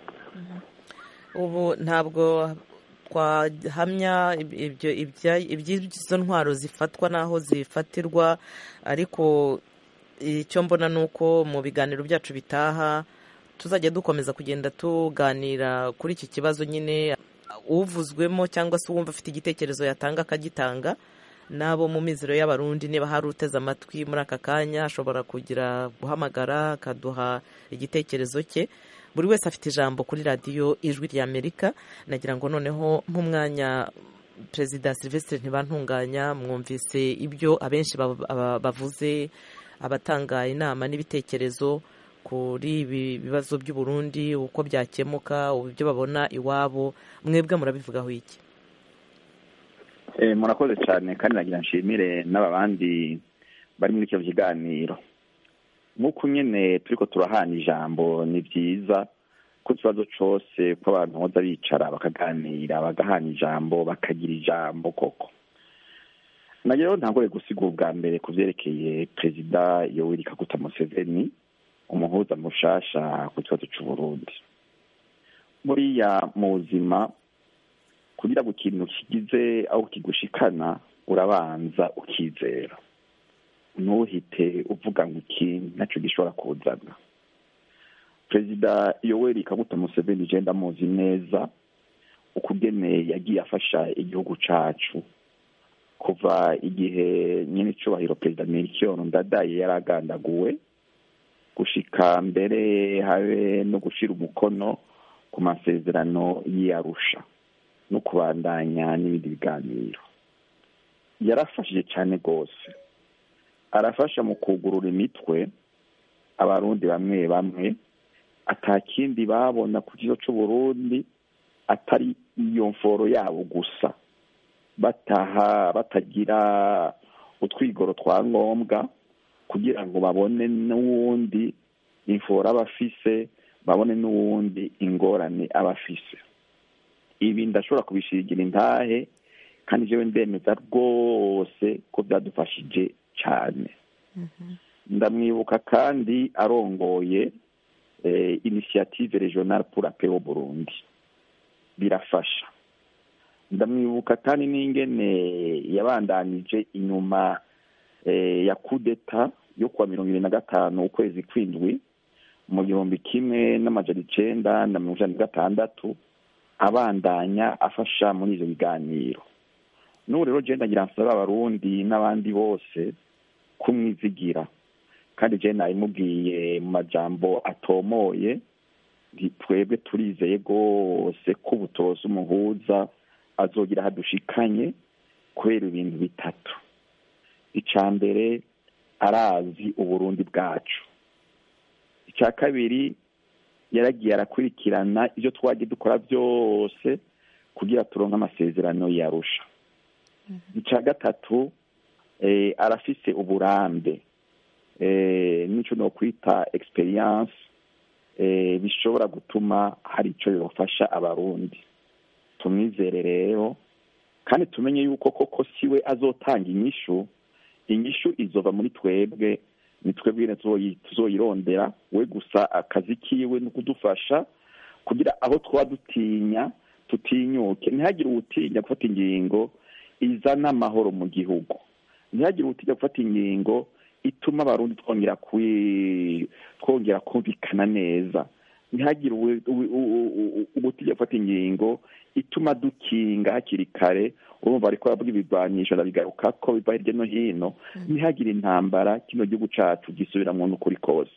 ubu ntabwo twahamya iby'izo ntwaro zifatwa n'aho zifatirwa ariko icyo mbona ni uko mu biganiro byacu bitaha tuzajya dukomeza kugenda tuganira kuri iki kibazo nyine uvuzwemo cyangwa se uwumva afite igitekerezo yatanga akagitanga n'abo mu mizero y'abarundi niba hari uteze amatwi muri aka kanya ashobora kugira guhamagara akaduha igitekerezo cye buri wese afite ijambo kuri radiyo ijwi ry'amerika nagira ngo noneho nk'umwanya perezida silvestre ntibantunganya mwumvise ibyo abenshi bavuze abatanga inama n'ibitekerezo kuri ibi bibazo by'uburundi uko byakemuka ibyo babona iwabo mwebwe murabivugaho iki murakoze cyane kandi nagira nshimire n'aba bandi bari muri icyo kiganiro nk'uko nyine turi ko turahana ijambo ni byiza ko ikibazo cyose ko abantu boza bicara bakaganira bagahana ijambo bakagira ijambo koko nagira ntangore gusiga ubwa mbere ku byerekeye perezida yoweri kaguta museveni umuhuza mushasha ku kibazo cy'uburundi buriya mu buzima kugira ngo ikintu kigize aho kigushikana urabanza ukizera ntuhite uvuga ngo iki nacyo gishobora kuzana perezida yoweri kaguta museveni je ndamuzi neza ukugene yagiye afasha igihugu cacu kuva igihe nyine icubahiro perezida melchior ndadaye yaragandaguwe gushika mbere habe no gushira umukono ku masezerano y'iyarusha no kubandanya n'ibindi biganiro yarafashije cyane rwose arafasha mu kugurura imitwe abarundi bamwe bamwe atakindi babona ku kigo c'uburundi atari iyo mforo yabo gusa bataha batagira utwigoro twa ngombwa kugira ngo babone n'uwundi imforo aba afise babone n'uwundi ingorane aba afise ibi ndashobora kubishigira intahe kandi jewe ndemeza rwose ko byadufashije cyane ndamwibuka kandi arongoye initiative regional pour la paix au burundi birafasha ndamwibuka kandi n'ingene yabandanije inyuma ya kudeta yo kuwa mirongo ibiri na gatanu ukwezi kw'indwi mu gihumbi kimwe n'amajana icenda na mirongo icenda na gatandatu abandanya afasha muri ivyo biganiro n'ubu rero je ndagira nsaba abarundi n'abandi bose kumwizigira kandi je nabimubwiye mu majambo atomoye twebwe turizeye rwose ko ubutoza umuhuza azogira hadushikanye kubera ibintu bitatu icya mbere arazi uburundi bwacu icya kabiri yaragiye arakurikirana ibyo twagiye dukora byose kugira turonke amasezerano yarusha icya gatatu arafise uburambe n'icyo ni ukwita experience bishobora gutuma hari icyo bibafasha abarundi tumwizere rero kandi tumenye yuko koko siwe azotanga inyishu inyishu izova muri twebwe ni twebwe tuzoyirondera we gusa akazi kiwe ni ukudufasha kugira aho twaba dutinya tutinyuke ntihagire uwutinya gufata ingingo izana amahoro mu gihugu ntihagire uwutinya gufata ingingo ituma abarundi twongera twongera kumvikana neza ntihagire ubutinya gufata ingingo ituma dukinga hakiri kare urumva ariko aravuga ibigwanisho ndabigaruka ko biva hirya no hino ntihagire intambara kino gihugu cacu gisubiramwo n'ukuri kose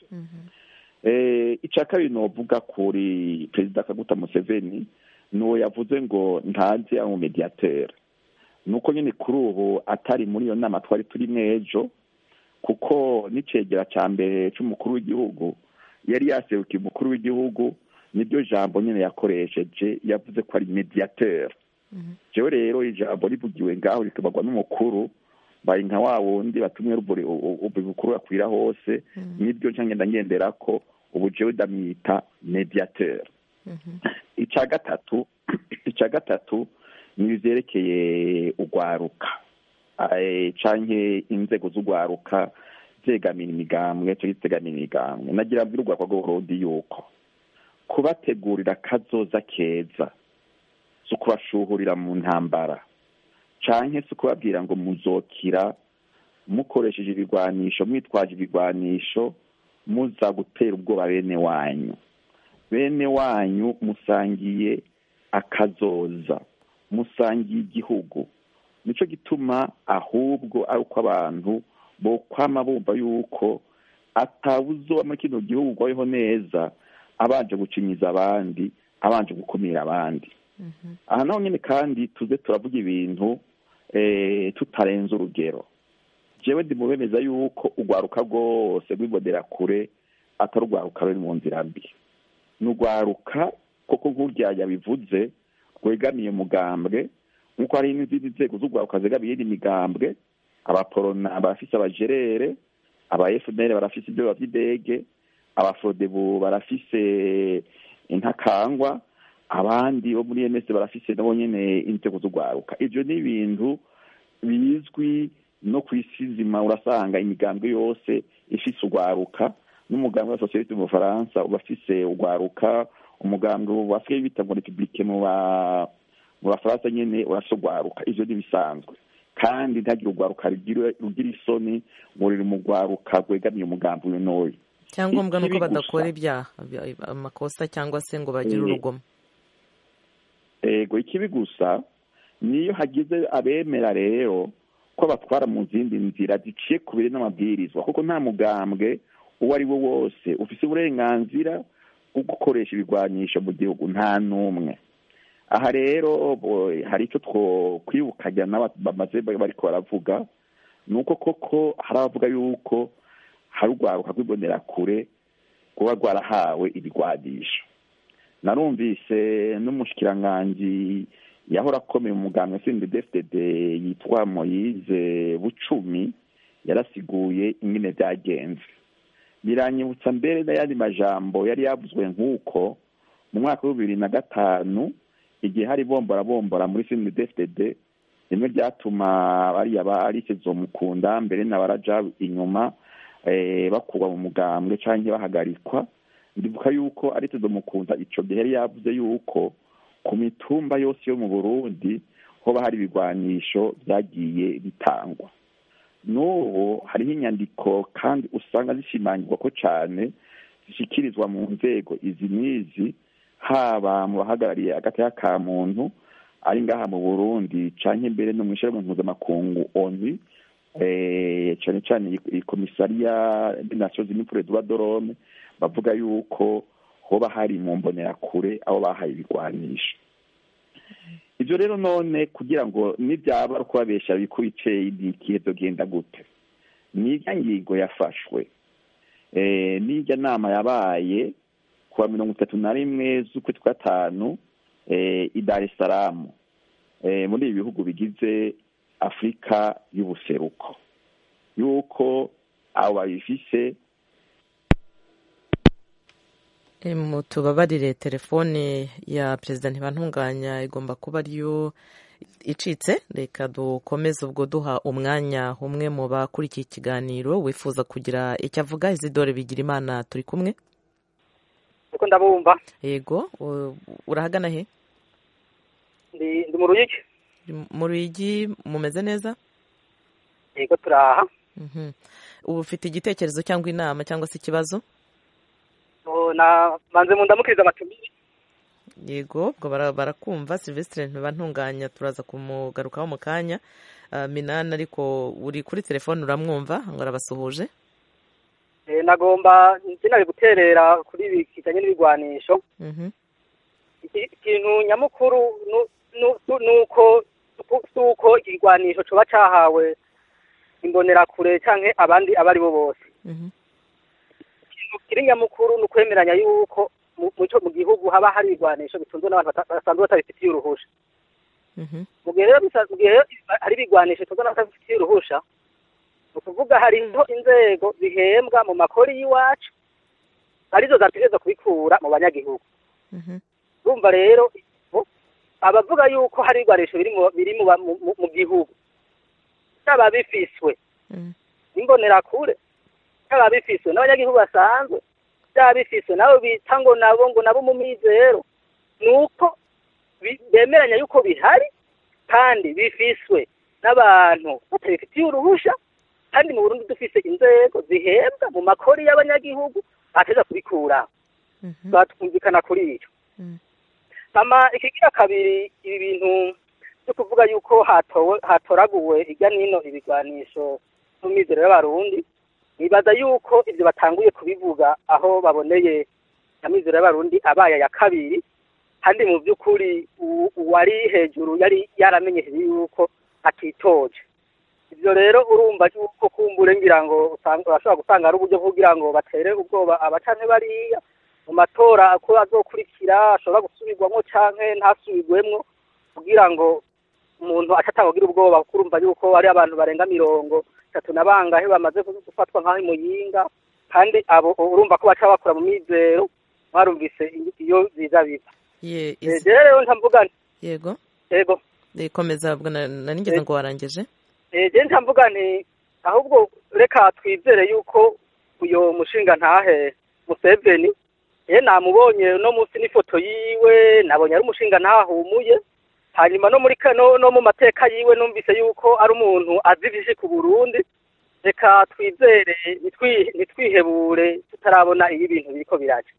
icya kabiri novuga kuri perezida kaguta museveni nuwo yavuze ngo ntazi ari umumediateri nuko nyine kuri ubu atari muri iyo nama twari turimo ejo kuko n'icegera cya mbere cy'umukuru w'igihugu yari yaserukiye umukuru w'igihugu niryo jambo nyine yakoresheje yavuze ko ari mediateur jewe rero ijambo rivugiwe ngaho rikabagwa n'umukuru bari nka wa wundi batumwe ubukuru bakwira hose nibyo nca ngenda ngendera ko ubu jewe ndamwita mediateur icya gatatu icya gatatu ni ivyerekeye urwaruka canke inzego z'urwaruka zegamira imigambwe cyangwa zitegamira imigambwe nagira mbwira urwakwa rw'uburundi yuko kubategurira kazoza keza si ukubashuhurira mu ntambara canke si ukubabwira ngo muzokira mukoresheje ibigwanisho mwitwaje ibigwanisho muza gutera ubwoba bene wanyu bene wanyu musangiye akazoza musangiye igihugu nico gituma ahubwo ari uko abantu bokwama bumva yuko atawuzoba muri kino gihugu gwayeho neza abanje gucinyiza abandi abanje gukumira abandi aha naho nyine kandi tuze turavuga ibintu tutarenze urugero jewe ndi mubemeza yuko urwaruka rwose rwibonera kure atari urwaruka ruri mu nzira mbi ni urwaruka koko nk'urya yabivuze rwegamiye umugambwe nk'uko hari n'izindi nzego z'urwaruka zegamiye iyindi migambwe abaporona barafise abajerere aba fnr barafise ibyoba by'indege abafodebu barafise intakangwa abandi bo muri ms barafise nabo nyene inzego z'urwaruka ivyo ni ibintu bizwi no ku isi nzima urasanga imigambwe yose ifise urwaruka n'umugambwe wa sosiyete mu bufaransa uba afise urwaruka umugambwe basigaye bita ngo republike mu ba mu bafaransa nyene urafise urwaruka ivyo ni bisanzwe kandi ntagire urwaruka rugira isoni ngo ruri mu rwaruka rwegamiye umugambi uyu n'uyu icyangombwa ni uko badakora ibyaha amakosa cyangwa se ngo bagire urugomo ego ikibi gusa niyo hagize abemera rero ko batwara mu zindi nzira ziciye ku biri n'amabwirizwa kuko nta mugambwe uwo ari we wose ufite uburenganzira bwo gukoresha ibigwanyisho mu gihugu nta n'umwe aha rero hari icyo twokwibukanya bamaze bariko baravuga ni uko koko hari abavuga yuko hari urwaruka rw'ibonerakure kuba rwarahawe ibigwanisho narumvise n'umushikiranganji yahora akomeye umuganga sindi defitede yitwa moyize bucumi yarasiguye ingene byagenze biranyibutsa mbere n'ayandi majambo yari yavuzwe nk'uko mu mwaka wa bibiri na gatanu igihe hari bombora bombora muri sindi defitede rimwe ryatuma bariya barikizo mukunda mbere na baraja inyuma bakurwa mu mugambwe cyangwa bahagarikwa ndibuka yuko ari tudo mukunda icyo gihe yari yavuze yuko ku mitumba yose yo mu burundi hoba hari ibigwanisho byagiye bitangwa n'ubu hariho inyandiko kandi usanga zishimangirwa ko cyane zishyikirizwa mu nzego izi n'izi haba mu bahagarariye agateka ka muntu ari ngaha mu burundi cyangwa imbere no mu ishyirahamwe mpuzamakungu oni cyane cyane komisariya nasiyo zimipure duba dorome bavuga yuko hoba hari mu mbonerakure aho bahaye ibigwanisho ibyo rero none kugira ngo nibyaba ari ukubabesha bikwice igihe byogenda gute n'irya ngingo yafashwe n'irya nama yabaye kuwa mirongo itatu na rimwe z'ukwezi kwa gatanu i dar es salaam muri ibi bihugu bigize afurika y'ubuseruko yuko abo babifise tubabarire telefone ya perezida ntibantunganya igomba kuba ariyo icitse reka dukomeze ubwo duha umwanya umwe mu bakurikiye ikiganiro wifuza kugira icyo avuga izidore bigira imana turi kumwe kuko ndabumva yego urahagana he ndi mu ruyigi mu ruyigi mumeze neza yego turaha ubu ufite igitekerezo cyangwa inama cyangwa se ikibazo banze mu ndamukiriza amatumire yego ubwo barakumva silvestre ntibantunganya turaza kumugarukaho mu kanya minani ariko uri kuri telefone uramwumva ngo arabasuhuje nagomba nari guterera kuri ibi kijyanye n'ibigwanisho ikintu nyamukuru ni uko si uko ikigwanisho kiba cyahawe imbonerakure cyangwa abandi abo ari bo bose ikintu kiri nyamukuru ni ukwemeranya yuko mu gihugu haba hari ibigwanisho bitunzwe n'abantu basanzwe batabifitiye uruhusha mu gihe rero hari ibigwanisho bitunzwe n'abantu batabifitiye uruhusha ni ukuvuga hariho inzego zihembwa mu makori y'iwacu arizo zategereza kubikura mu banyagihugu urumva rero abavuga yuko hari ibigwanisho biri mu gihugu byaba bifiswe imbonerakure byaba bifiswe n'abanyagihugu basanzwe byaba bifiswe nabo bita ngo nabo ngo nabo mu mizero ni uko bemeranya yuko bihari kandi bifiswe n'abantu batabifitiye uruhusha kandi mu Burundi dufise inzego zihembwa mu makori y'abanyagihugu bateza kubikuraho twumvikana kuri icyo ama ikigira kabiri ibi bintu byo kuvuga yuko hatoraguwe hirya n'ino ibigwanisho mu mizero y'abarundi nibaza yuko ibyo batanguye kubivuga aho baboneye amizero y'abarundi abaye ya kabiri kandi mu by'ukuri uwari hejuru yari yaramenyesheje yuko atitoje ibyo rero urumva yuko kumbure ngira ngo urashobora gusanga ari uburyo kugira ngo batere ubwoba abacane bariya mu matora ko azokurikira ashobora gusubirwamo cyangwa ntasubirwemo kugira ngo umuntu atatanga ubwoba kuko urumva yuko hari abantu barenga mirongo itatu na bangahe bamaze gufatwa nk'aho imuyinga kandi abo urumva ko baca bakora mu mizero mwarumvise iyo biza biva rero ntamvuga yego yego komeza nanigeze ngo warangije je ntamvuga nti ahubwo reka twizere yuko uyo mushinga ntahe museveni ye namubonye no munsi n'ifoto yiwe nabonye ari umushinga ntahumuye hanyuma no muri no, no mu mateka yiwe numvise yuko ari umuntu azi vyinshi ku burundi reka twizere nitwihebure tutarabona iyo ibintu biriko biraca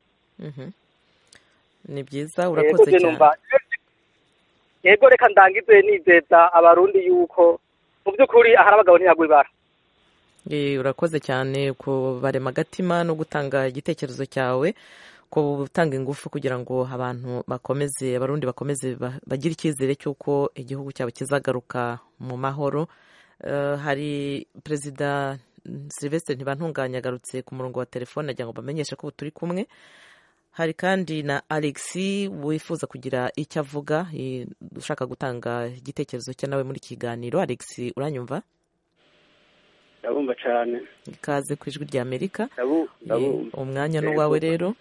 ni byiza urakoze cyane yego reka ndangize nizeza abarundi yuko mu by'ukuri ahari abagabo ntiyagwa ibara urakoze cyane kubarema agatima no gutanga igitekerezo cyawe ku gutanga ingufu kugira ngo abantu bakomeze abarundi bakomeze bagire icyizere cy'uko igihugu cyabo kizagaruka mu mahoro hari perezida silvestre ntibantunganye agarutse ku murongo wa telefone agira ngo bamenyeshe ko turi kumwe hari kandi na alexi wifuza kugira icyo avuga ushaka gutanga igitekerezo cye nawe muri kiganiro alexi uranyumva ndabumva cyane ikaze ku ijwi rya amerika ndabumva umwanya n'uwawe rero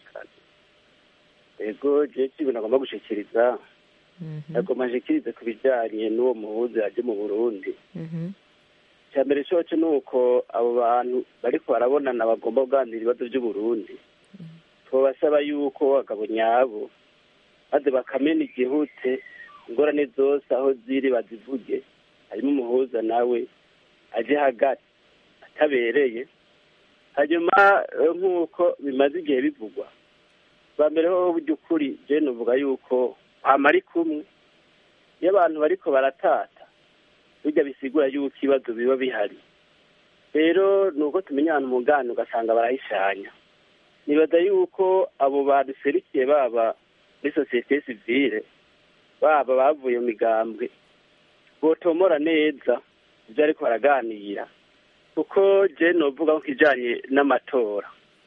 yego jewe ibintu agomba gushikiriza agomba ashikirize ku bijyanye n'uwo muhuzi yaje mu burundi icya mbere cyoce ni uko abo bantu bariko barabonana bagomba kuganira ibibazo by'uburundi tubasaba yuko abagabo nyabo maze bakamena igihute ingorane zose aho ziri bazivuge harimo umuhuza nawe aje hagati atabereye hanyuma nk'uko bimaze igihe bivugwa bwa mbere ho by'ukuri jene uvuga yuko ari kumwe iyo abantu bariko baratata bijya bisigura yuko ibibazo biba bihari rero ni uko tumenya ahantu umugani ugasanga barayishanya nibaza yuko abo baduserikiye baba muri sosiyete sivile baba bavuye mu migambwe botomora neza ibyo ariko baraganira kuko je novuga ko kijanye n'amatora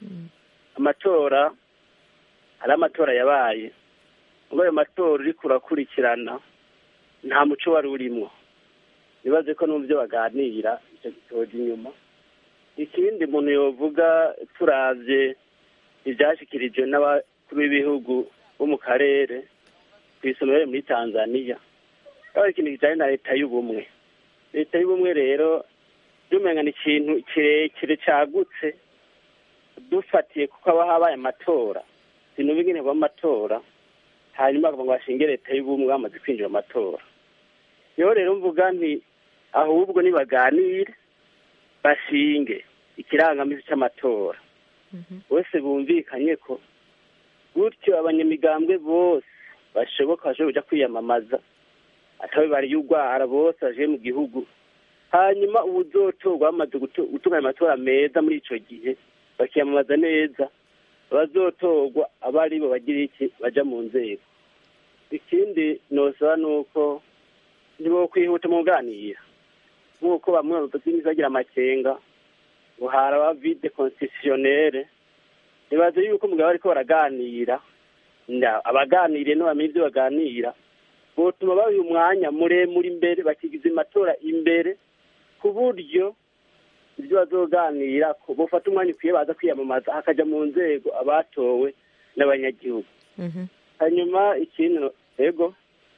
amatora hari amatora yabaye ngo ayo matora uriko urakurikirana nta muco wari urimwo nibaze ko n'ubyo baganira icyo gitoja inyuma ikindi muntu yovuga turavye ibyashyikirijwe n'abakuru b'ibihugu bo mu karere ku isomero muri tanzania aho ikintu kijyanye na leta y'ubumwe leta y'ubumwe rero by'umenya ni ikintu kirekire cyagutse dufatiye kuko haba habaye amatora ibintu bingene amatora hanyuma bakavuga ngo bashinge leta y'ubumwe bamaze kwinjira mu matora niho rero mvuga nti ahubwo nibaganire bashinge ikirangamisi cy'amatora bose bumvikanye ko gutyo abanyamigambwe bose bashoboka bashobora kujya kwiyamamaza atawe bariye urwara bose baje mu gihugu hanyuma ubuzotorwa bamaze gutunganya amatora meza muri icyo gihe bakiyamamaza neza abazotorwa aba ari bo bagira iki bajya mu nzego ikindi nosaba ni uko nibo kwihuta mu kuganira nk'uko bamwe babazingiza bagira amakenga ngo haraba vide constitutionnelle nibaze yuko umugabo ariko baraganira abaganiriye ntibamenye ibyo baganira botuma babiha umwanya muremure imbere bakigiza amatora imbere ku buryo ibyo bazoganira bufata umwanya ukwiye baza kwiyamamaza hakajya mu nzego abatowe n'abanyagihugu hanyuma ikindi yego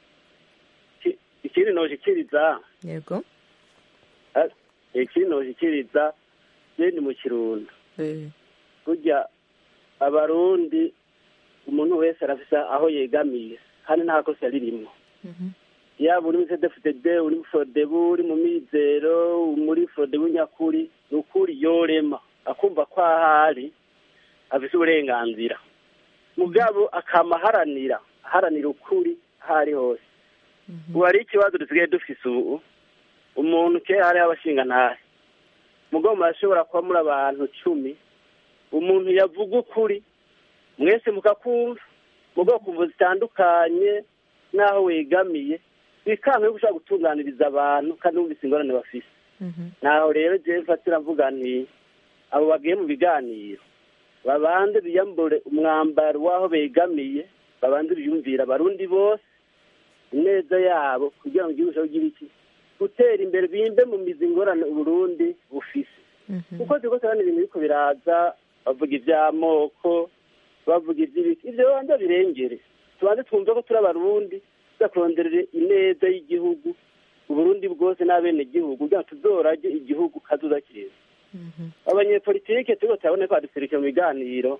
ikindi noshikiriza yego ikindi noshikiriza ni mu kirundo burya abarundi umuntu wese arafise aho yegamiye kandi nta kosa ririmo yaba uri muri cdfdd uri muri fodebu uri mu mizero muri fodebu nyakuri ni ukuri yorema akumva ko ahari afise uburenganzira mugabo akama aharanira aharanira ukuri aho ari hose ubu hari ikibazo dusigaye dufise ubu umuntu kera hariho abashingantahe mugabo murashobora kuba muri abantu cumi umuntu yavuga ukuri mwese mukakumva mu bwoko zitandukanye n'aho wegamiye bikanga yuko ushobora gutunganiriza abantu kandi wumvise ingorane bafise naho rero jewe mfatira mvuga nti abo bagiye mu biganiro babanze biyambure umwambaro w'aho begamiye babanze biyumvira abarundi bose ineza yabo kugira ngo igihugu cyawe ugire iki gutera imbere bimbe mu mizi ingorane uburundi bufise kuko turiko turabona ibintu biriko biraza bavuga ivy'amoko bavuga ivy'ibiki ivyo banza birengere tubanze twumve ko turi abarundi tuza kuronderera ineza y'igihugu uburundi bwose n'abenegihugu kugira ngo tuzorage igihugu kazoza keza abanyepolitike turiko turabona ko baduserukira mu biganiro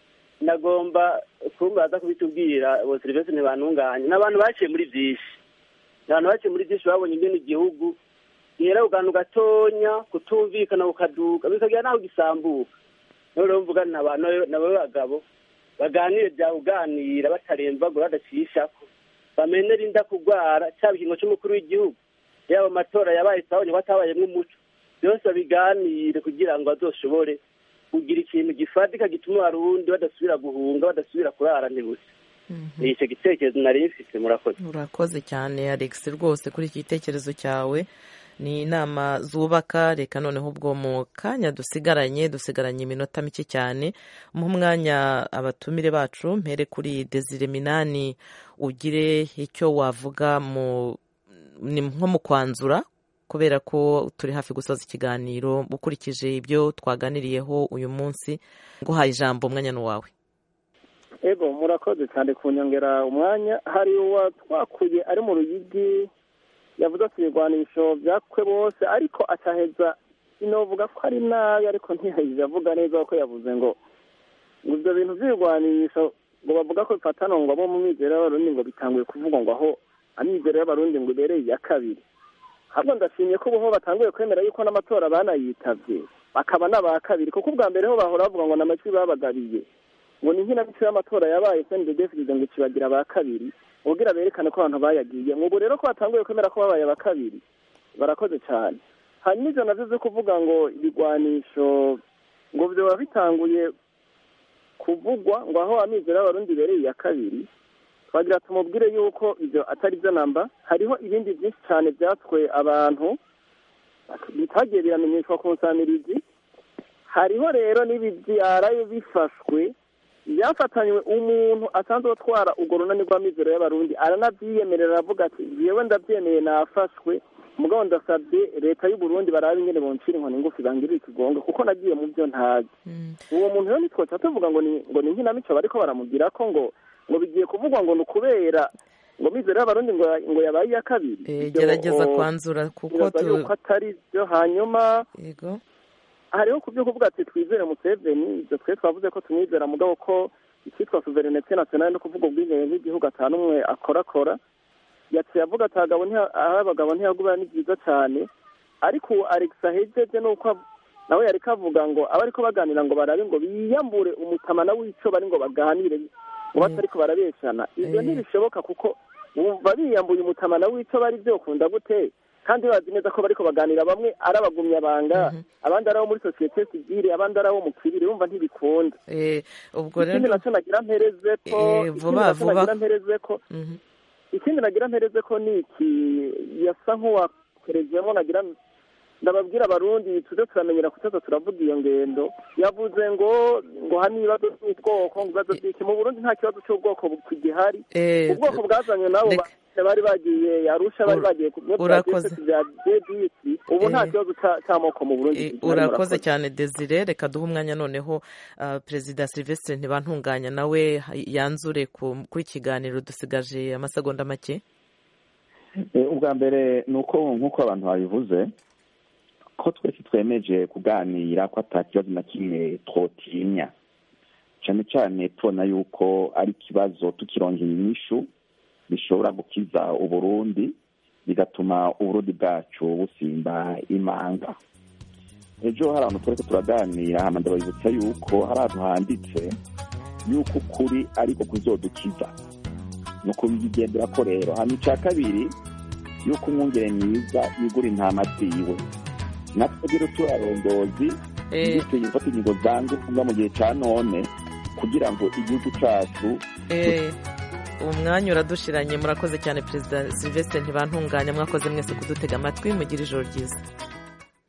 nagomba kumva baza kubitubwira bo serivisi ntibantunganye ni abantu baciye muri byinshi abantu bake muri byinshi babonye ingene igihugu gihera kugantu gatonya kutumvikana kukaduka bikagira naho gisambuka rero rero mvuga na abantu nabo bagabo baganire bya kuganira batarembagura badacishako bamenere inda kugwara cyaba ikingo cy'umukuru w'igihugu yaba amatora yabaye sabonye ko atabayemwo umuco byose babiganire kugira ngo bazoshobore kugira ikintu gifatika gituma abarundi badasubira guhunga badasubira kurara ntibusa icyo gitekerezo nari mfite murakoze urakoze cyane alex rwose kuri iki gitekerezo cyawe ni inama zubaka reka noneho ubwo mu kanya dusigaranye dusigaranye iminota mike cyane mu mwanya abatumire bacu mpere kuri desire minani ugire icyo wavuga mu nko mu kwanzura kubera ko turi hafi gusoza ikiganiro ukurikije ibyo twaganiriyeho uyu munsi nguhaye ijambo umwanya ni uwawe ego murakoze cyane kunyongera umwanya hari uwa twakuye ari mu ruyigi yavuze ati ibigwanisho byakwe bose ariko acaheza sinovuga ko ari nabi ariko ntiyahise avuga neza ko yavuze ngo ngo ibyo bintu by'ibigwanisho ngo bavuga ko bifatana ngo abo mu mizero y'abarundi ngo bitanguye kuvugwa ngo aho amizero y'abarundi ngo ibereye iya kabiri ahubwo ndashimye ko ubu batanguye kwemera yuko n'amatora banayitabye bakaba n'aba kabiri kuko ubwa mbere ho bahora bavuga ngo ni amajwi babagabiye ngo ni nk'inamico y'amatora yabaye sendedefirize ngo ikibagira aba kabiri ubwira berekane ko abantu bayagiye ubu rero ko batanguye kwemera ko babaye aba kabiri barakoze cyane hanyuma ibyo nabyo byo kuvuga ngo ibigwanisho ngo byaba bitanguye kuvugwa ngo aho amizero y'abarundi ibereye iya kabiri twagira tumubwire yuko ibyo atari byo namba hariho ibindi byinshi cyane byatswe abantu bitagiye biramenyeshwa ku nsamirizi hariho rero n'ibi byaraye bifashwe byafatanywe umuntu asanzwe atwara urwo runani rw'amizero y'abarundi aranabyiyemerera aravuga ati yewe ndabyemeye nafashwe mugabo ndasabye leta y'u Burundi barabe ingene boncira inkoni ngufi bangirira ikigongo kuko nagiye mu byo ntazi uwo muntu rero nitwoca tuvuga ngo ni ngo ni nkinamico bariko baramugira ko ngo ngo bigiye kuvugwa ngo ni ukubera ngo mizero y'abarundi ngo ngo yabaye iya kabiri gerageza kwanzura kuko yuko atari byo hanyuma yego hariho ku byo kuvuga ati twizere museveni ibyo twe twavuze ko tumwizera mugabo ko icyitwa suverenete nationale no kuvuga ubwigenge bw'igihugu atanu umwe akorakora yaciye avuga ati abagabo aho abagabo ntiyagubira ni byiza cyane ariko ubu alex ahejeje ni uko nawe yari kavuga ngo aba ariko baganira ngo barabe ngo biyambure umutamana w'icyo bari ngo baganire ngo batari ko barabeshana ibyo ntibishoboka kuko bumva biyambuye umutamana w'icyo bari byokunda gute kandi bazi neza ko bariko baganira bamwe ari abagumyabanga abandi ari abo muri sosiyete sivile abandi ari abo mu kibiri bumva ntibikunda ubwo rero ikindi nacyo nagira mpereze ko vuba vuba nagira mpereze ko ikindi nagira mpereze ko ni iki yasa nk'uwakerejemo nagira ndababwira abarundi tuze turamenyera kutoza turavuga iyo ngendo yavuze ngo ngo hano ibibazo by'ubwoko ngo ibibazo by'iki mu burundi nta kibazo cy'ubwoko kigihari ubwoko bwazanywe nabo bari bagiye arusha bari bagiye urakoze bya jebisi ubu nta kibazo cy'amoko mu burundi urakoze cyane desire reka duhe umwanya noneho perezida silvestre ntibantunganya nawe yanzure kuri kiganiro dusigaje amasegonda make ubwa mbere ni uko nk'uko abantu babivuze ko twese twemeje kuganira ko ata kibazo na kimwe twotinya cyane cyane tubona yuko ari ikibazo tukirongera inyishu bishobora gukiza uburundi bigatuma uburundi bwacu busimba imanga ejo hari ahantu turi turaganira hano ndabibutsa yuko hari ahantu handitse yuko ukuri ariko kuzodukiza ni ukubigendera ko rero hano icya kabiri yuko umwungere mwiza yigura intama ziwe natwe rero turarondozi dukwiye gufata ingingo zanjye kuva mu gihe cya none kugira ngo igihugu cyacu umwanya uradushiranye murakoze cyane perezida silvestre ntibantunganya mwakoze mwese kudutega amatwi mugira ijoro ryiza